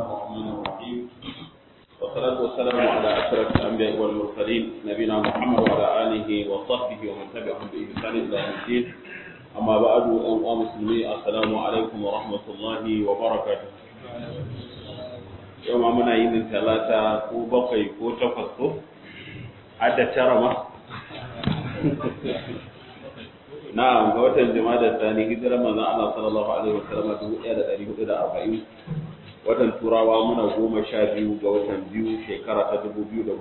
الرحمن الرحيم والصلاة والسلام على أشرف الأنبياء والمرسلين نبينا محمد وعلى آله وصحبه ومن تبعهم بإحسان إلى يوم الدين أما بعد أيها المسلمين السلام عليكم ورحمة الله وبركاته يوم منا يوم ثلاثة كو بقي كو تفسكو عدد ترمى na'am ga watan jama'a tsani hijirar manzon Allah sallallahu alaihi wasallam 1440 watan turawa muna goma sha biyu ga watan biyu shekara ta 2019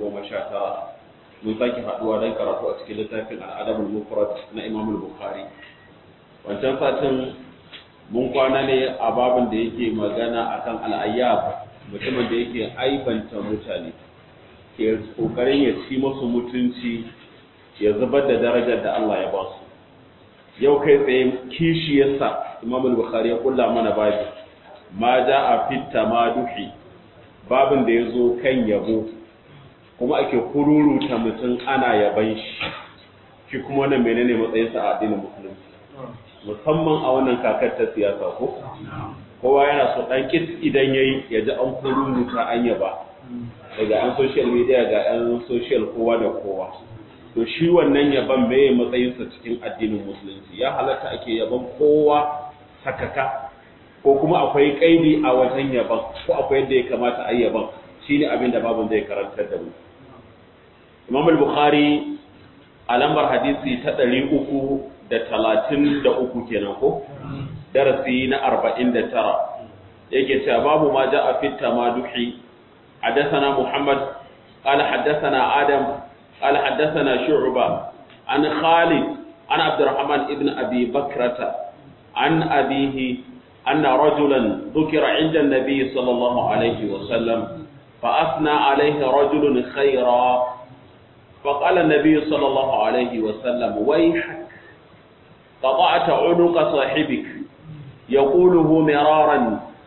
mun sake haduwa don karatu a cikin littafin al'adabul mufrad na Imam al-Bukhari wancan satin mun kwana ne a babin da yake magana akan al'ayyab mutumin da yake aibanta mutane ke kokarin ya ci musu mutunci ya zubar da darajar da Allah ya ba su yau kai tsaye kishiyarsa imam al-bukhari ya kulla mana babi ma a fitta ma duhi babin da ya zo kan yabo kuma ake kururuta mutum ana yaban shi shi kuma wannan menene matsayinsa a addinin musulunci musamman a wannan kakar ta siyasa ko kowa yana so dan kit idan yayi ya ji an kururuta an yaba daga an social media ga an social kowa da kowa to shi wannan yaban meye matsayinsa cikin addinin musulunci ya halatta ake yaban kowa sakaka ko kuma akwai kaidi a wajen yaban ko akwai yadda ya kamata a yi yaban shine abin da babun zai karantar da mu Imam al-Bukhari a lambar hadisi ta ɗari uku da talatin da uku kenan ko darasi na arba'in da tara yake cewa babu ma ja'a fit tamaduhi حدثنا محمد قال حدثنا آدم قال حدثنا شعبة عن خالد عن عبد الرحمن ابن أبي بكرة عن أبيه أن رجلا ذكر عند النبي صلى الله عليه وسلم فأثنى عليه رجل خيرا فقال النبي صلى الله عليه وسلم ويحك قطعت عنق صاحبك يقوله مرارا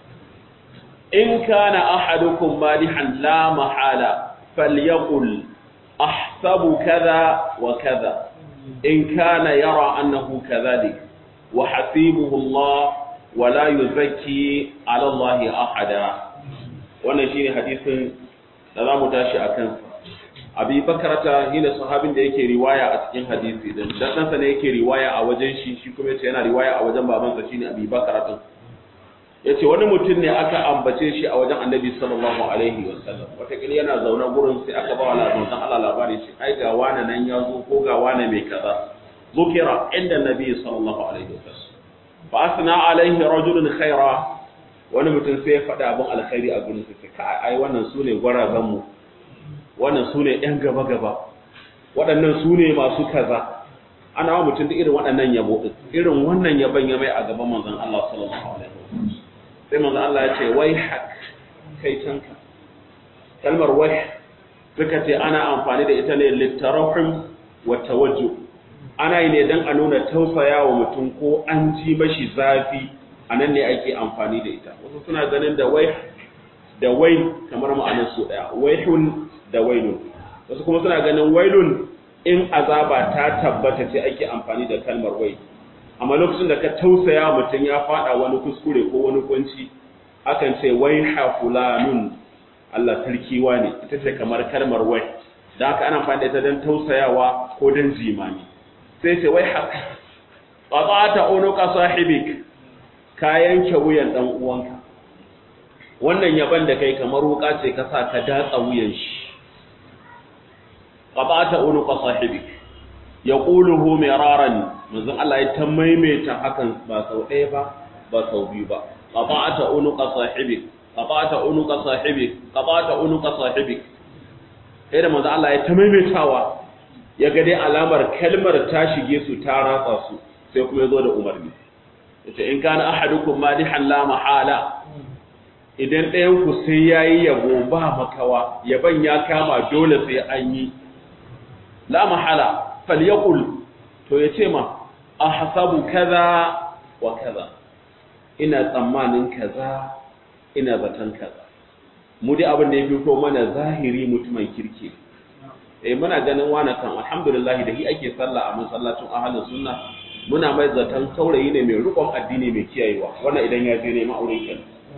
إن كان أحدكم مادحا لا محالة فليقل أحسب كذا وكذا إن كان يرى أنه كذلك وحسيبه الله ولا يزكي على الله أحدا wannan shine hadisin da za mu tashi a kansa abi bakarata shine sahabin da yake riwaya a cikin hadisi din dan ɗansa ne yake riwaya a wajen shi shi kuma yace yana riwaya a wajen babansa shine abi bakarata yace wani mutum ne aka ambace shi a wajen annabi sallallahu alaihi wasallam wataƙila yana zaune gurin sai aka ba wa labarin Allah labari shi ai ga wani nan ya zo ko ga wani mai kaza zukira inda nabi sallallahu alaihi wasallam fa asna alaihi rajulun khaira wani mutum sai ya faɗa abin alkhairi a gurin sai ka ai wannan sune gwarazan mu wannan sune yan gaba gaba waɗannan sune masu kaza ana wa mutum da irin waɗannan yabo irin wannan yaban ya mai a gaban manzon Allah sallallahu alaihi wasallam sai manzo Allah ya ce wai hak kai canka kalmar wai suka ce ana amfani da ita ne littarahum wa tawajju ana yi ne dan a nuna tausaya wa mutum ko an ji mashi zafi anan ne ake amfani da ita wasu suna ganin da wai da wai kamar ma'anar su daya waihun da wailun wasu kuma suna ganin wailun in azaba ta tabbata ce ake amfani da kalmar wai amma lokacin da ka tausaya mutum ya fada wani kuskure ko wani kunci akan ce wai ha fulanun Allah sarki ne ita ce kamar kalmar wai da haka ana amfani da ita don tausayawa ko don jimani sai ce wai ha qata'ata unuqa sahibik ka yanke wuyan dan uwanka wannan yaban da kai kamar wuka ce ka sa ka datsa wuyan shi qata'ata unuqa sahibik yaquluhu miraran manzon Allah ya ta maimaita hakan ba sau ɗaya ba ba sau biyu ba qata'ata unuqa sahibik qata'ata unuqa sahibik qata'ata unuqa sahibik sai da manzon Allah ya ta maimaitawa ya ga dai alamar kalmar ta shige su ta ratsa su sai kuma ya zo da umarni yace in kana ahadukum madihan la mahala idan ɗayan ku sai yayi yabo ba makawa yaban ya kama dole sai an yi la mahala falyaqul to ya ce ma a hasabu kaza wa kaza ina tsammanin kaza ina zaton kaza mu dai abin da ya fi ko mana zahiri mutumin kirki eh muna ganin wani kan alhamdulillah da shi ake sallah a masallacin ahlus sunna muna mai zaton saurayi ne mai rukun addini mai kiyayewa wannan idan ya je neman aure kenan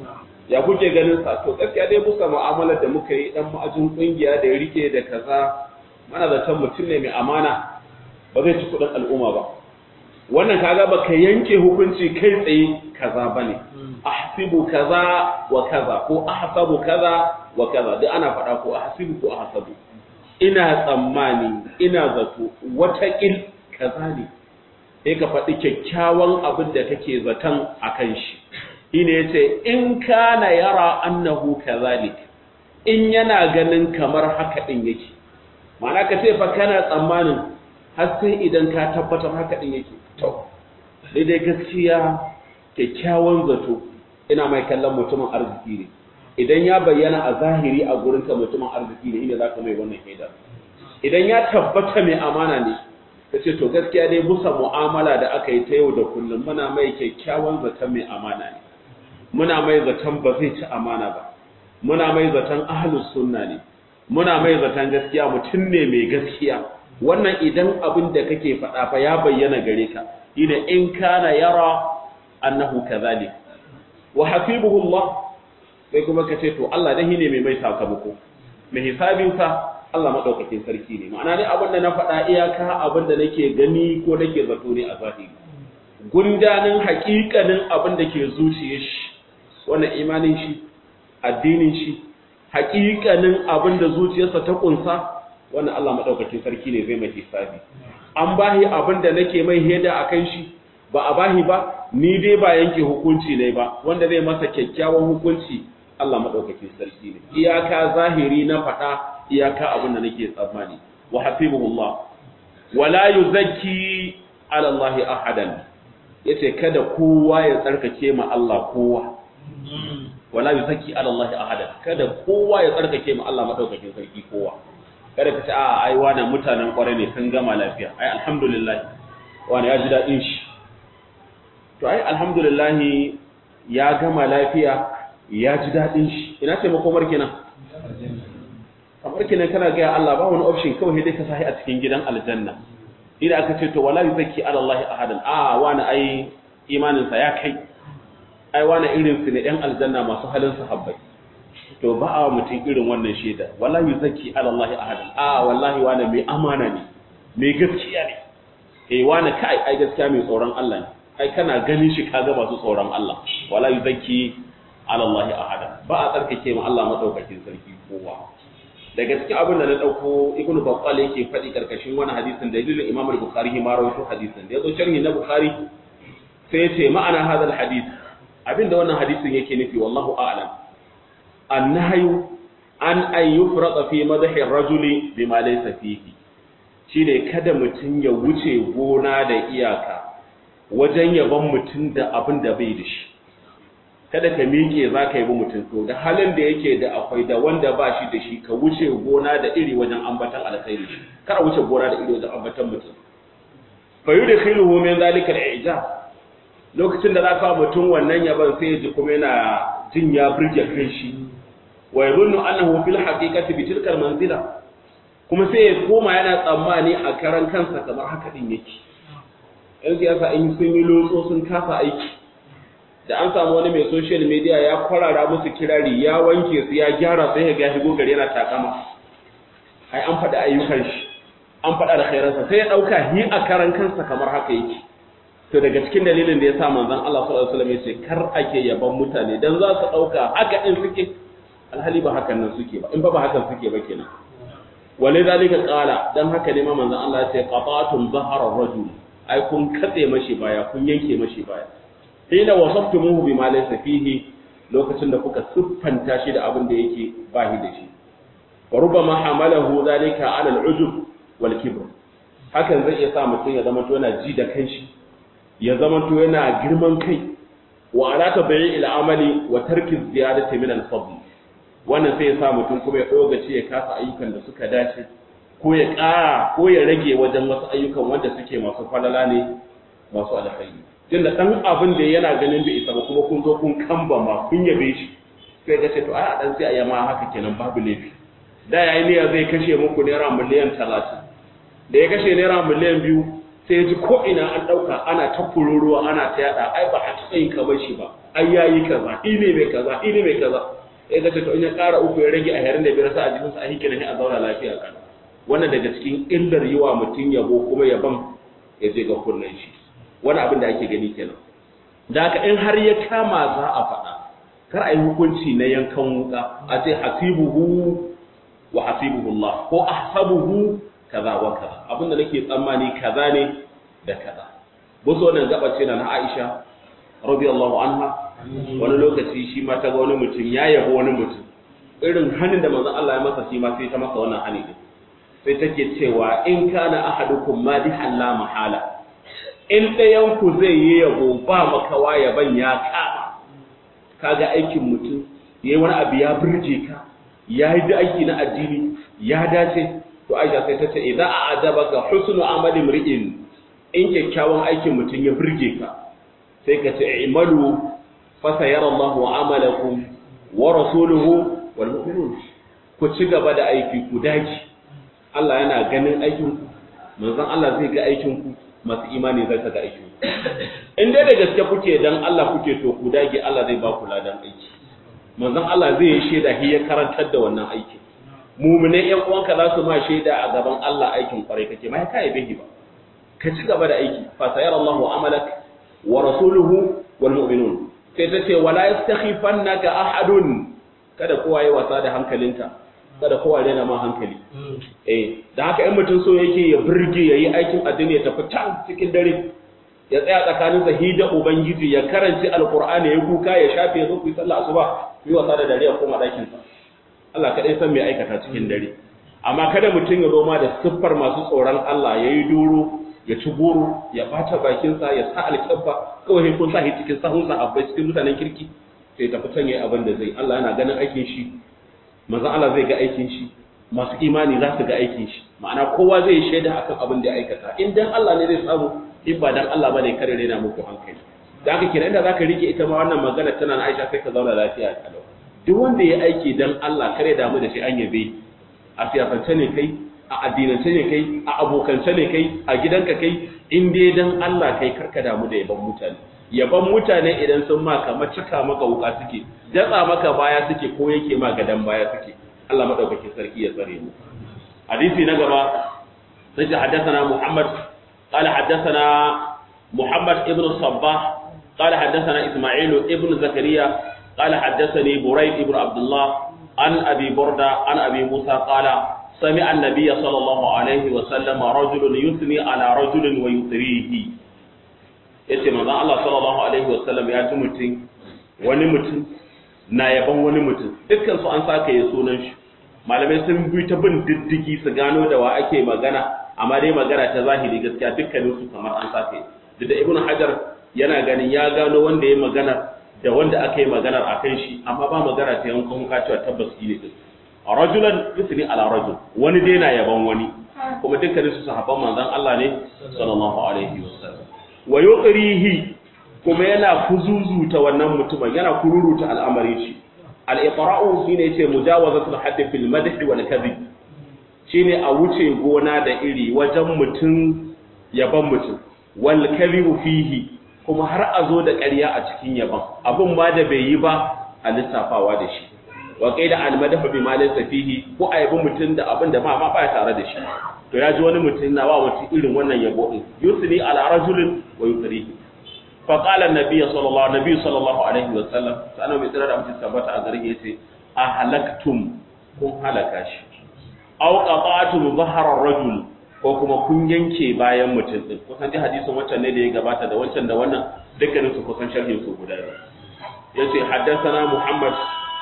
ya kuke ganin sa to gaskiya dai musa mu'amalar da muka yi dan ma'ajin kungiya da ya rike da kaza mana zaton mutum ne mai amana ba zai ci kudin al'umma ba wannan kaga baka yanke hukunci kai tsaye kaza bane ahsibu kaza wa kaza ko ahsabu kaza wa kaza duk ana faɗa ko ahsibu ko ahsabu ina tsammani ina zato wata il kaza ne sai ka faɗi kyakkyawan abin da kake zaton akan shi shine yace in kana yara annahu kazalik in yana ganin kamar haka din yake ma'ana ka ce fa kana tsammanin har sai idan ka tabbatar haka din yake to daidai gaskiya kyakkyawan zato ina mai kallon mutumin arziki ne idan ya bayyana a zahiri a gurinka mutumin arziki ne ina zaka mai wannan shaida idan ya tabbata mai amana ne kace to gaskiya dai busa mu'amala da aka yi ta yau da kullum muna mai kyakkyawan zaton mai amana ne muna mai zaton ba zai ci amana ba muna mai zaton ahlus sunna ne muna mai zaton gaskiya mutum ne mai gaskiya wannan idan abin da kake faɗa fa ya bayyana gare ka ina in kana yara annahu kadhalik wa hasibuhu Allah sai kuma ka ce to Allah dahi ne mai mai sakamako mai hisabin sa Allah madaukakin sarki ne ma'ana ne abin da na faɗa iyaka abin da nake gani ko nake zato ne a zahiri gundanin haƙiƙanin abin da ke zuciyar shi wannan imanin shi addinin shi haƙiƙanin abin da zuciyarsa ta kunsa wannan Allah madaukakin sarki ne zai mai hisabi an bahi abin da nake mai heda akan shi ba a bahi ba ni dai ba yanke hukunci ne ba wanda zai masa kyakkyawan hukunci Allah madaukakin sarki ne iyaka zahiri na faɗa iyaka abin da nake tsammani wa hasibuhullah wala yuzakki ala Allah ahadan yace kada kowa ya tsarkake ma Allah kowa wala yuzakki ala Allah ahadan kada kowa ya tsarkake ma Allah madaukakin sarki kowa kada ka ce a ai wani mutanen kware ne sun gama lafiya ai alhamdulillah wani ya ji daɗin shi to ai alhamdulillah ya gama lafiya ya ji daɗin shi ina ce makomar kenan kamar kenan kana ga Allah ba wani option kawai dai ka sahi a cikin gidan aljanna idan aka ce to wala yuzakki ala Allah ahadan a wani ai imanin sa ya kai ai wani irin su ne ɗan aljanna masu halin sahabbai to ba a mutum irin wannan shaida wala yuzakki ala Allah ahadan a wallahi wani mai amana ne mai gaskiya ne eh wani kai ai gaskiya mai tsoron Allah ne ai kana ganin shi kaga masu tsoron Allah wala yuzakki ala Allah ahadan ba a tsarkake ma Allah madaukakin sarki kowa daga cikin abin da na dauko ibnu battal yake faɗi karkashin wani hadisin dalilin imam al-bukhari ma rawaito hadisin da yazo sharhi na bukhari sai yace ma'ana hadal hadith abinda wannan hadisin yake nufi wallahu a'lam annahyu an an yufrada fi madhi ar-rajuli bima laysa fihi shine kada mutun ya wuce gona da iyaka wajen yaban mutun da abin da bai da shi kada ka miƙe za ka yi bi mutum to da halin da yake da akwai da wanda ba shi da shi ka wuce gona da iri wajen ambatan alkhairi kar a wuce gona da iri wajen ambatan mutum fa yi da khiluhu min zalika al-ijab lokacin da za ka mutum wannan yaban sai ya ji kuma yana jin ya burge kai shi wa yadhunnu annahu fil haqiqati bi tilka manzila kuma sai ya koma yana tsammani a karan kansa kamar haka din yake yan siyasa in sun yi lotso sun kasa aiki da an samu wani mai social media ya kwarara musu kirari ya wanke su ya gyara sai ya shigo gari yana takama ai an faɗi ayyukan shi an faɗa da khairansa sai ya ɗauka hi a karan kansa kamar haka yake to daga cikin dalilin da ya sa manzon Allah sallallahu alaihi wasallam ya ce kar ake yaban mutane dan za su ɗauka haka din suke alhali ba hakan nan suke ba in ba ba hakan suke ba kenan wale zalika qala dan haka ne ma manzon Allah ya ce qatatum zahara rajul ai kun katse mashi baya kun yanke mashi baya hina wasaftumuhu bima laysa fihi lokacin da kuka siffanta shi da abin da yake bahi da shi wa rubama hamalahu zalika ala al-ujub wal kibr hakan zai iya sa mutum ya zama to yana ji da kanshi ya zama to yana girman kai wa ala tabi'i al-amali wa tarki ziyadati min al-fadl wannan sai ya sa mutum kuma ya dogace ya kasa ayyukan da suka dace ko ya ƙara ko ya rage wajen wasu ayyukan wanda suke masu falala ne masu alkhairi tunda dan abin da yana ganin bai isa ba kuma kun zo kun kamba ma kun yabe shi sai ga ce to ai a dan sai a yama haka kenan babu laifi da yayi niyya zai kashe muku naira miliyan 30 da ya kashe naira miliyan biyu sai ji ko ina an dauka ana ta kururuwa ana ta yada ai ba a taɓa yin kamar shi ba ai yayi kaza ine mai kaza ine mai kaza sai ga to in ya ƙara uku ya rage a yarin da biyar sa a jikinsa a hikina ne a zauna lafiya kan wannan daga cikin illar yi wa mutum yabo kuma yaban ya je ga kunnen shi wani abin da ake gani kenan da haka in har ya kama za a faɗa kar a yi hukunci na yankan wuka a ce hasibuhu wa hasibuhu Allah ko ahsabuhu kaza wa kaza abinda nake tsammani kaza ne da kaza buzo wannan gaba ce na Aisha radiyallahu anha wani lokaci shi ma ta ga wani mutum ya yabo wani mutum irin hanin da manzon Allah ya masa shi ma sai ta masa wannan hani din sai take cewa in kana ahadukum madihan la mahala in ɗayan ku zai yi yabo ba makawa yaban ya kama kaga aikin mutum yayi wani abu ya burge ka ya yi da aiki na addini ya dace to aisha sai ta ce idan a adaba ga husnu amali mri'in in kyakkyawan aikin mutum ya burge ka sai ka ce imalu fa sayara Allahu amalakum wa rasuluhu wal mu'minun ku ci gaba da aiki ku dace Allah yana ganin aikin ku manzon Allah zai ga aikin ku masu imani zai ga aikin ku in dai da gaske kuke dan Allah kuke to ku dage Allah zai ba ku ladan aiki manzon Allah zai yi shaida shi ya karantar da wannan aiki mumune ƴan uwanka za su ma shaida a gaban Allah aikin kwarai kake mai kai bihi ba ka ci gaba da aiki fa sayara Allahu amalak wa rasuluhu wal mu'minun sai ta ce wala yastakhifannaka ahadun kada kowa yi wasa da hankalinka kada kowa rena ma hankali eh da haka in mutum so yake ya burge yayi aikin addini ya tafi can cikin dare ya tsaya tsakanin sahi da ubangiji ya karanci alqur'ani ya kuka ya shafe zo ku yi sallah asuba ku yi wasa da dare ya koma dakin sa Allah kadai san me aikata cikin dare amma kada mutum ya zo ma da siffar masu tsoron Allah yayi duro ya ci goro ya bata bakin sa ya sa alƙabba kawai kun sa shi cikin sahun sahabbai cikin mutanen kirki sai tafi can yayi abin da zai Allah yana ganin aikin shi manzon Allah zai ga aikin shi masu imani za su ga aikin shi ma'ana kowa zai yi shaida akan abin da ya aikata in dan Allah ne zai samu in ba dan Allah bane kare rena muku hankali da haka kenan da zaka rike ita ma wannan magana tana na Aisha sai ka zauna lafiya kalau duk wanda ya aiki dan Allah kare damu da shi an yabe a siyasance ne kai a addinance ne kai a abokance ne kai a gidanka kai in dai dan Allah kai karka damu da yaban mutane yaban mutane idan sun ma kamar cika maka wuka suke datsa maka baya suke ko yake ma gadan baya suke Allah madaukakin sarki ya tsare mu hadisi na gaba sai haddathana Muhammad قال حدثنا محمد ابن الصباح قال حدثنا إسماعيل ابن زكريا قال حدثني بريد ابن عبد الله عن أبي بردة عن أبي موسى قال سمع النبي صلى الله عليه وسلم رجل يثني على رجل ويثريه yace manzon Allah sallallahu alaihi wasallam ya ji mutum wani mutum na yaban wani mutum dukkan su an saka ya sunan shi malamai sun bi ta bin diddigi su gano da wa ake magana amma dai magana ta zahiri gaskiya dukkanin su kamar an saka duk da ibnu hajar yana ganin ya gano wanda ya magana da wanda aka yi maganar a kan shi amma ba magana ta yankan huka cewa tabbas ne din rajulan yusni ala rajul wani dai na yaban wani kuma dukkanin su sahabban manzon Allah ne sallallahu alaihi wasallam wa yuqrihi kuma yana kuzuzuta wannan mutumin yana kururuta al'amari shi al-iqra'u shine yace mujawazatul hadd fil madh wal kadhib shine a wuce gona da iri wajen mutum yaban mutum wal kadhibu fihi kuma har a zo da ƙarya a cikin yaban abun ma da bai yi ba a lissafawa da shi wa qaida al madahu bi ma laysa fihi ko a yabi mutum da abin da ma ma ba tare da shi to ya ji wani mutum na wa mutum irin wannan yabo din yusni ala rajulin wa yukrihi fa qala an-nabiy sallallahu alaihi sallallahu alaihi wa sallam sana mai tsira da mutum tabbata a garin yace a halaktum kun halaka shi aw qata'tum dhahra ar-rajul ko kuma kun yanke bayan mutum din kusan dai hadisin wancan ne da ya gabata da wancan da wannan dukkanin su kusan sharhin su guda ne yace haddathana muhammad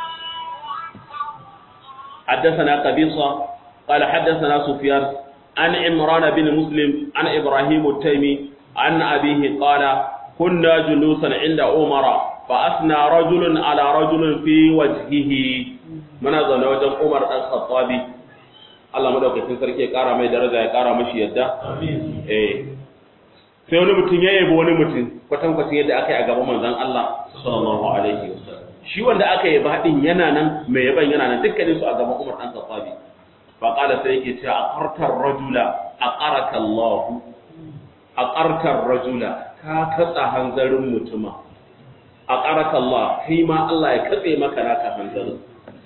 حدثنا قبيصة قال حدثنا سفيان عن عمران بن مسلم عن إبراهيم التيمي عن أبيه قال كنا جلوسا عند عمر فأثنى رجل على رجل في وجهه من أظن وجه عمر الخطابي Allah madaukakin sarki ya kara mai daraja ya kara mashi yadda eh sai wani mutum ya yabo wani mutum kwatan kwatan yadda aka yi a gaban manzon Allah sallallahu alaihi wasallam shi wanda aka yaba din yana nan mai yaban yana nan dukkanin su a gaban Umar dan Khattabi fa qala sai yake cewa aqartar rajula aqaraka Allah a ƙarkar rajula ka katsa hanzarin mutuma a ƙarkar Allah kai ma Allah ya katse maka naka hanzarin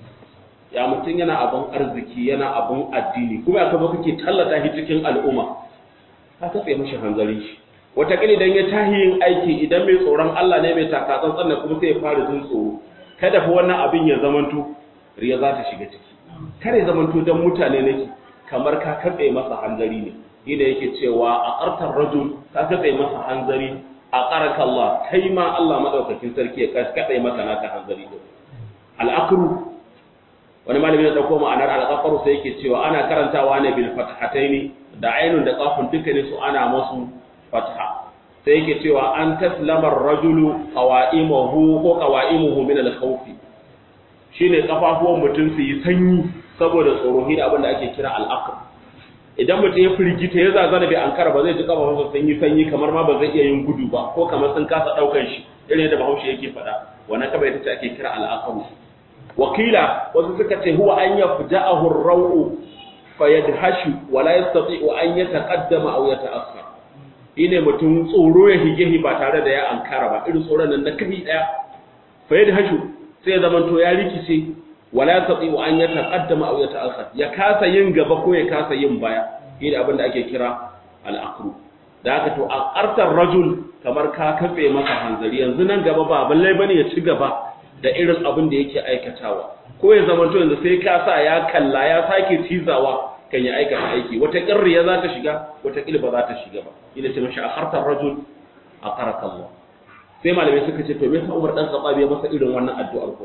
ya mutum yana abun arziki yana abun addini kuma ya kaba kake tallata shi cikin al'umma ka katse mashi hanzarin shi wataƙila idan ya tahi yin aiki idan mai tsoron Allah ne mai takatsantsan da kuma sai ya fara jin tsoro kada fa wannan abin ya zamanto riya za ta shiga ciki kada ya zamanto dan mutane nake kamar ka katse masa hanzari ne ina yake cewa a ƙartar rajul ka katse masa hanzari a ƙaraka Allah kai ma Allah madaukakin sarki ya katse masa naka hanzari din al-aqru wani malami ya dauko ma'anar al-aqru sai yake cewa ana karantawa ne bil fathataini da ainun da qafun dukkanin su ana masu fatha sai yake cewa an taslama ar-rajulu qawaimuhu ko qawaimuhu min al-khawf shine kafafuwan mutum su yi sanyi saboda tsoro shi da abin da ake kira al-aqr idan mutum ya firgita ya zazana bai ankara ba zai ji kafafunsa sun yi sanyi kamar ma ba zai iya yin gudu ba ko kamar sun kasa daukan shi irin yadda bahaushe yake faɗa wannan kaba ita ce ake kira al-aqr wakila wasu suka ce huwa an yafja'ahu ar-raw'u fayadhashu wa la yastati'u an yataqaddama aw yata'akhkhar ine mutum tsoro ya hige ba tare da ya ankara ba irin tsoron nan na kai daya fayadhashu sai zaman to ya rikice wa la yastati'u an yataqaddama aw yata'akhkhar ya kasa yin gaba ko ya kasa yin baya ine abin da ake kira al-aqru da haka to a qartar rajul kamar ka kafe masa hanzari yanzu nan gaba ba balle bane ya ci gaba da irin abin da yake aikatawa ko ya zama to yanzu sai ka sa ya kalla ya sake cizawa kan ya aikata aiki wata kirriya za ta shiga wata kilba za ta shiga ba ina ce mashi akhartar rajul akaraka Allah sai malamai suka ce to me yasa Umar dan Khattab ya masa irin wannan addu'ar ko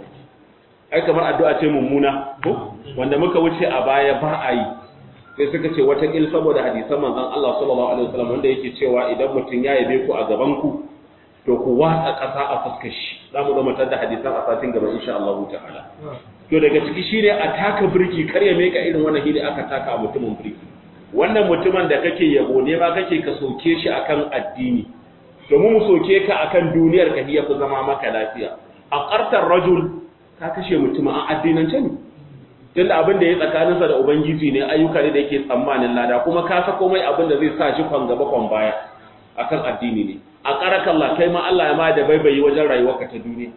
ai kamar addu'a ce mummuna ko wanda muka wuce a baya ba a yi sai suka ce wata kil saboda hadisan manzon Allah sallallahu alaihi wasallam wanda yake cewa idan mutum ya yabe ku a gaban ku to ku watsa ƙasa a fuskar shi za mu zama da hadisan a satin gaba insha Allah ta'ala to daga ciki shine a taka birki kar ya meka irin wannan hili aka taka a mutumin birki wannan mutumin da kake yabo ne ba kake ka soke shi akan addini domin mu soke ka akan duniyar ka ya fi zama maka lafiya a ƙartar rajul ka kashe mutumin a addinance ne tunda abin da ya tsakaninsa da ubangiji ne ayyuka ne da yake tsammanin lada kuma ka sako mai abin da zai sa shi kwan gaba kwan baya akan addini ne a ƙarakallah kai ma Allah ya ma da baibayi wajen rayuwarka ta duniya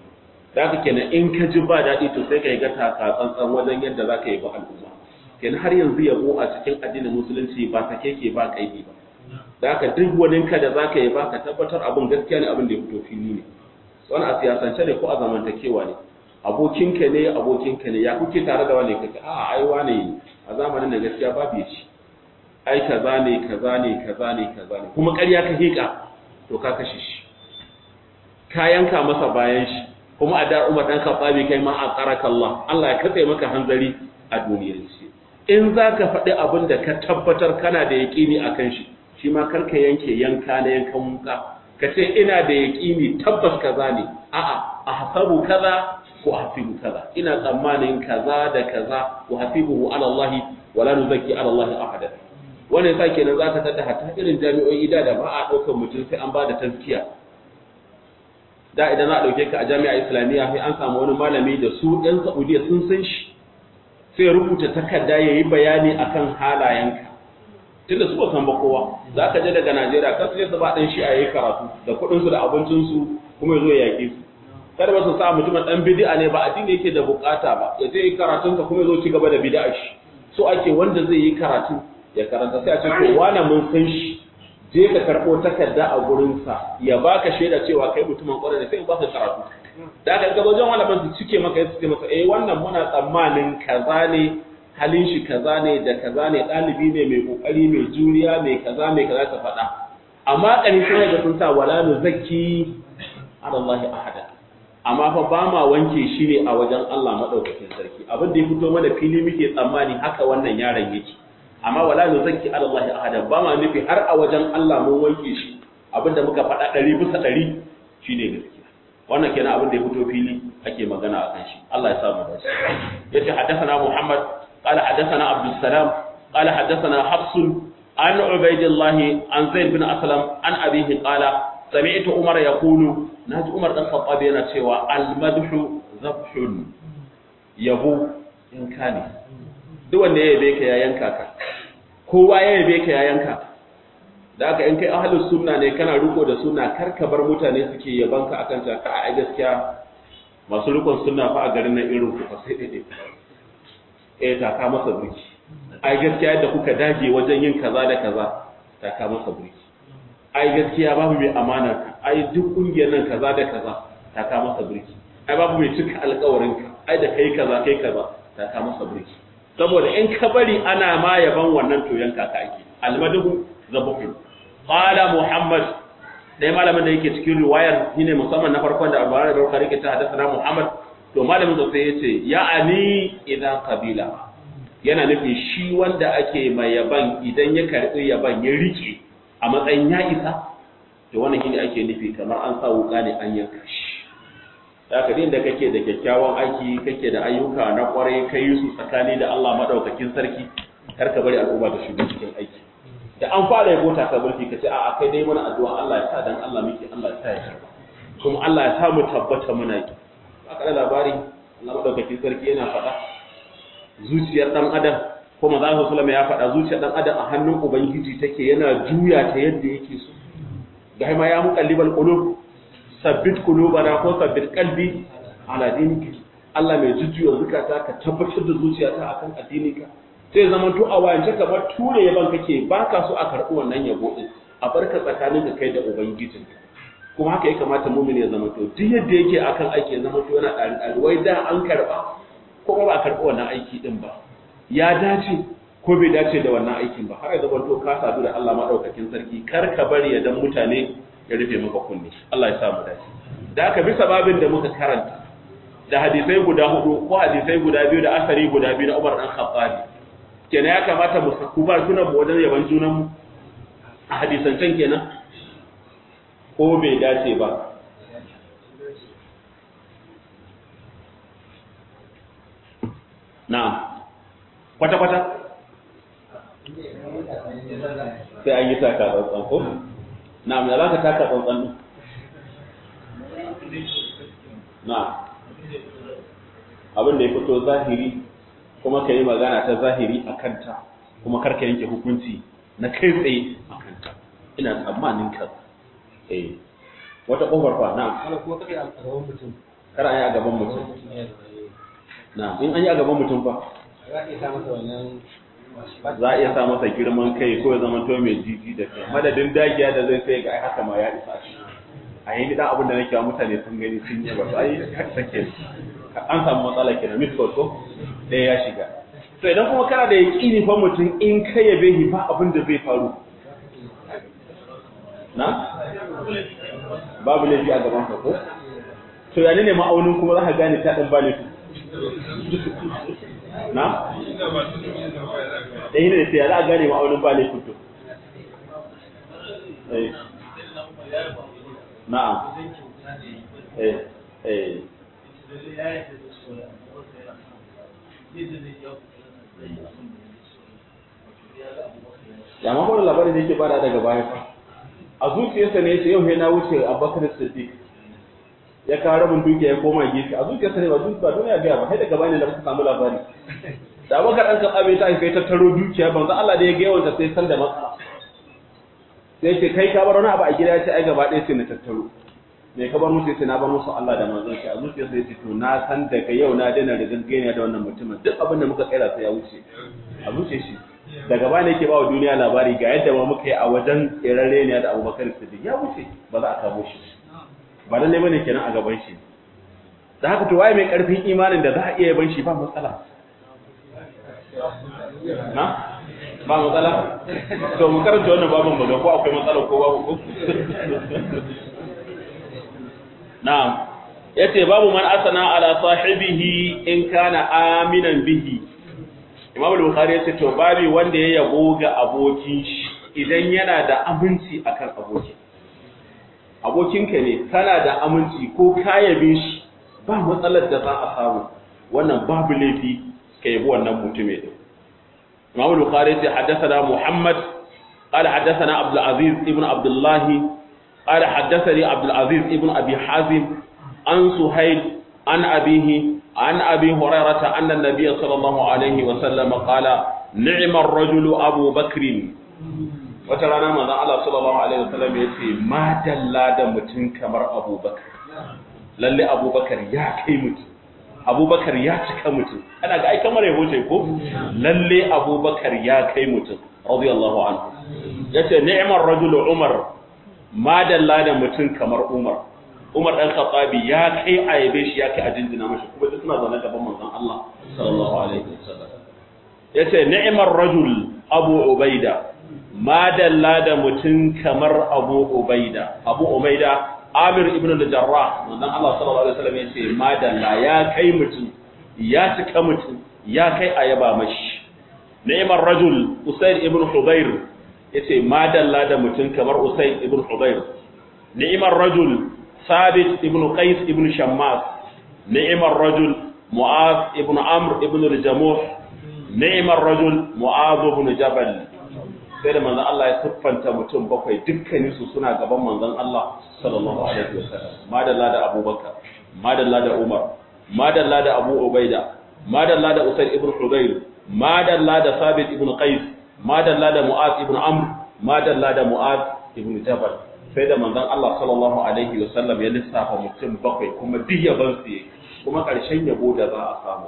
da haka kenan in ka ji ba daɗi to sai ka yi gata ka tsantsan wajen yadda za ka yi ba al'umma kenan har yanzu yabo a cikin addinin musulunci ba ta keke ba kaidi ba da haka duk wani ka da za ka yi ba ka tabbatar abin gaskiya ne abin da ya fito fili ne wani a siyasance ne ko a zamantakewa ne abokinka ne abokinka ne ya kuke tare da wani kake a ai wane a zamanin da gaskiya babu ya ci ai kaza ne kaza ne kaza ne kaza ne kuma ƙarya ka hika to ka kashe shi ka yanka masa bayan shi kuma a da Umar dan Khattabi kai ma a qaraka Allah Allah ya katse maka hanzari a duniyar shi in zaka faɗi abin da ka tabbatar kana da yaqini akan shi shi ma karka yanke yanka na yankan muka ka ce ina da yaqini tabbas kaza ne a'a ahsabu kaza ko ahsibu kaza ina tsammanin kaza da kaza wa hasibuhu ala Allah wala nuzakki ala Allah ahada wannan yasa kenan zaka tada hatta irin jami'o'i da da ba a daukar mutum sai an bada tazkiya da idan za a ɗauke ka a jami'a islamiyya sai an samu wani malami da su ɗan saudiya sun san shi sai rubuta takarda ya yi bayani akan halayenka tunda su ba san ba kowa za ka je daga najeriya kan su je su ba ɗan shi a yi karatu da kuɗinsu da abincinsu kuma ya zo ya yaƙe su kada ba su sa mutumin ɗan bidi'a ne ba addini yake da bukata ba ya je yi karatunsa kuma ya zo ci gaba da bidi'a shi so ake wanda zai yi karatu ya karanta sai a ce to wane mun san shi je ka karɓo takarda a gurinsa ya baka shaida cewa kai mutumin ƙwarai da sai in baka karatu da aka gaba wajen malaman su cike maka ya ce masa eh wannan muna tsammanin kaza ne halin shi kaza ne da kaza ne ɗalibi ne mai ƙoƙari mai juriya mai kaza mai kaza ta faɗa amma ƙani sun ga sun sa wala nu zakki ala Allah ahada amma fa ba ma wanke shi ne a wajen Allah madaukakin sarki abin da ya fito mana fili muke tsammani haka wannan yaron yake amma wala nu zakki ala Allah ahada ba ma nufi har a wajen Allah mun wanke shi abinda muka faɗa ɗari bisa ɗari shine gaskiya wannan kenan abin da ya fito fili ake magana akan shi Allah ya samu dace yace haddathana Muhammad qala haddathana Abdul Salam qala haddathana Hafs an Ubaydillah an Zaid bin Aslam an abihi qala sami'tu Umar yaqulu naji Umar dan Khattab yana cewa al-madhu zabhun yabo in kane duk wanda ya yabe ka ya yanka ka kowa ya yabe ka ya yanka da aka in kai ahlus sunna ne kana riko da sunna kar ka bar mutane suke yabanka akan ta ka ai gaskiya masu rikon sunna fa a garin nan irin ku fa sai dai eh ta ka masa burki ai gaskiya yadda kuka dage wajen yin kaza da kaza ta ka masa burki ai gaskiya babu mai amana ai duk kungiyar nan kaza da kaza ta ka masa burki ai babu mai cika alƙawarin ka ai da kai kaza kai kaza ta ka masa burki saboda in ka bari ana ma yaban wannan to yanka ka ake almadu zabuhu qala muhammad dai malamin da yake cikin riwayar shine musamman na farkon da Abu Hurairah Bukhari ke ta hadasa Muhammad to malamin da sai yace ya ani idan qabila yana nufin shi wanda ake mai yaban idan ya karbi yaban ya rike a matsayin ya isa to wannan shine ake nufi kamar an sa wuka ne an yanka shi da ka da kake da kyakkyawan aiki kake da ayyuka na kwarai kai su tsakani da Allah madaukakin sarki kar ka bari al'umma ta shigo cikin aiki da an fara yabo ta ka burki ka ce a'a kai dai mana addu'a Allah ya sa dan Allah miki Allah ya sa ya karba kuma Allah ya sa mu tabbata muna yi aka da labari Allah madaukakin sarki yana faɗa zuciyar dan adam ko manzo Allah sallallahu ya faɗa zuciyar dan adam a hannun ubangiji take yana juya ta yadda yake so ga ma ya muqallibal qulub sabbit qulubana ko sabbit qalbi ala dinika Allah mai jujjuya zukata ka tabbatar da zuciyata akan addininka sai zama to a wayance kamar ture yaban kake baka so a karɓi wannan yabo din a barka tsakanin ka kai da ubangijin kuma haka ya kamata mumin ya zama to duk yadda yake akan aiki ya zama to yana ɗari ɗari wai da an karɓa ko ba a karɓi wannan aiki din ba ya dace ko bai dace da wannan aikin ba har ya zama to ka sadu da Allah madaukakin sarki kar ka bari ya dan mutane ya rufe maka kunne Allah ya sa mu dace da haka bisa babin da muka karanta da hadisai guda hudu ko hadisai guda biyu da asari guda biyu na Umar dan Khattabi kenan ya kamata mu saku ba sunan mu wajen yaban junan mu a hadisancen kenan ko bai dace ba na'am kwata kwata sai an yi taka tsantsan ko na'am ya zaka taka tsantsan na'am abin da ya fito zahiri kuma ka yi magana ta zahiri a kanta kuma karka yanke hukunci na kai tsaye a kanta ina tsammanin ka eh wata kofar fa na Ana kuma kada a gaban mutum. kar an yi a gaban mutum na in an yi a gaban mutum fa Za a iya sa masa wannan za a iya sa masa girman kai ko ya zama to mai jiji da kai madadin dagiya da zai sai ga ai haka ma ya isa shi a yi dan abin da nake wa mutane sun gani sun yi ba ai sake an samu matsala kenan miskot ko ɗaya ya shiga to idan kuma kana da yaƙini fa mutum in ka yabe shi ba abin da zai faru na babu laifi a gaban ka ko to ya ne ma'aunin kuma za ka gane ta ɗan ba laifi na da yi ne sai ya za a gane ma'aunin ba laifin to Eh. na'am eh eh ya ma kuma labarin da yake bada daga baya fa a zuciyarsa ne yace yau na wuce Abubakar Siddiq ya kawo rabin dukiya ya koma gefe a zuciyarsa ne ba duk ba duniya ga ba sai daga bani da muka samu labari da Abubakar an kaɓa bai ta sai tattaro dukiya banza Allah da ya ga yawanta sai san da matsala sai ce kai ka bar wani abu a gida ya ce ai gaba ɗaya sai na tattaro me ka bar musu sai na bar musu Allah da manzon shi a zuciyarsa ya ce to na san daga yau na daina da gaggeniya da wannan mutumin duk abin da muka tsaya sai ya wuce a zuciyar shi daga baya yake ba wa duniya labari ga yadda ma muka yi a wajen tsirarre ne da Abubakar Siddiq ya wuce ba za a kamo shi ba lalle bane kenan a gaban shi da haka to waye mai karfin imanin da za a iya yaban shi ba matsala na ba matsala to mu karanta wannan babin baga ko akwai matsala ko babu ko na'am yace babu man asana ala sahibihi in kana aminan bihi Imam al-Bukhari yace to babi wanda ya yabo ga abokin shi idan yana da aminci akan abokin abokinka ne kana da aminci ko ka yabe shi ba matsalar da za a samu wannan babu laifi ka yabi wannan mutumin din Imam al-Bukhari yace haddathana Muhammad قال حدثنا عبد العزيز ابن عبد الله قال حدثني عبد العزيز ابن ابي حازم عن سهيل عن ابيه عن ابي هريره ان النبي صلى الله عليه وسلم قال نعم الرجل ابو بكر wata rana manzon Allah sallallahu alaihi wasallam ya ce ma dalla da mutum kamar Abubakar lalle Abubakar ya kai mutum Abubakar ya cika mutum ana ga ai kamar yabo ce ko lalle Abubakar ya kai mutum radiyallahu anhu yace ni'mar rajul Umar ma dalla da mutum kamar Umar Umar dan Khattabi ya kai ayabe shi ya kai a jinjina mashi kuma duk suna zaune gaban manzon Allah sallallahu alaihi wasallam yace ni'mar rajul Abu Ubaida ma dalla da mutum kamar Abu Ubaida Abu Ubaida Amir ibn al-Jarrah manzon Allah sallallahu alaihi wasallam yace ma dalla ya kai mutum ya cika mutum ya kai ayaba mashi ni'mar rajul Usayd ibn Hudayr yace ma dalla da mutum kamar Usayd ibn Hudayr ni'mar rajul ثابت ابن قيس ابن شماس نعم الرجل معاذ ابن عمرو ابن الجموح نعم الرجل معاذ بن جبل sai da manzon Allah ya siffanta mutum bakwai dukkanin su suna gaban manzon Allah sallallahu alaihi wasallam madalla da Abubakar madalla da Umar madalla da Abu Ubaida madalla da Usayd ibn Hudayr madalla da Sabit ibn Qais madalla da Mu'az ibn Amr madalla da Mu'az ibn Jabal sai da manzon Allah sallallahu alaihi wa sallam ya lissafa mutum bakwai kuma duk yaban su yake kuma ƙarshen yabo da za a samu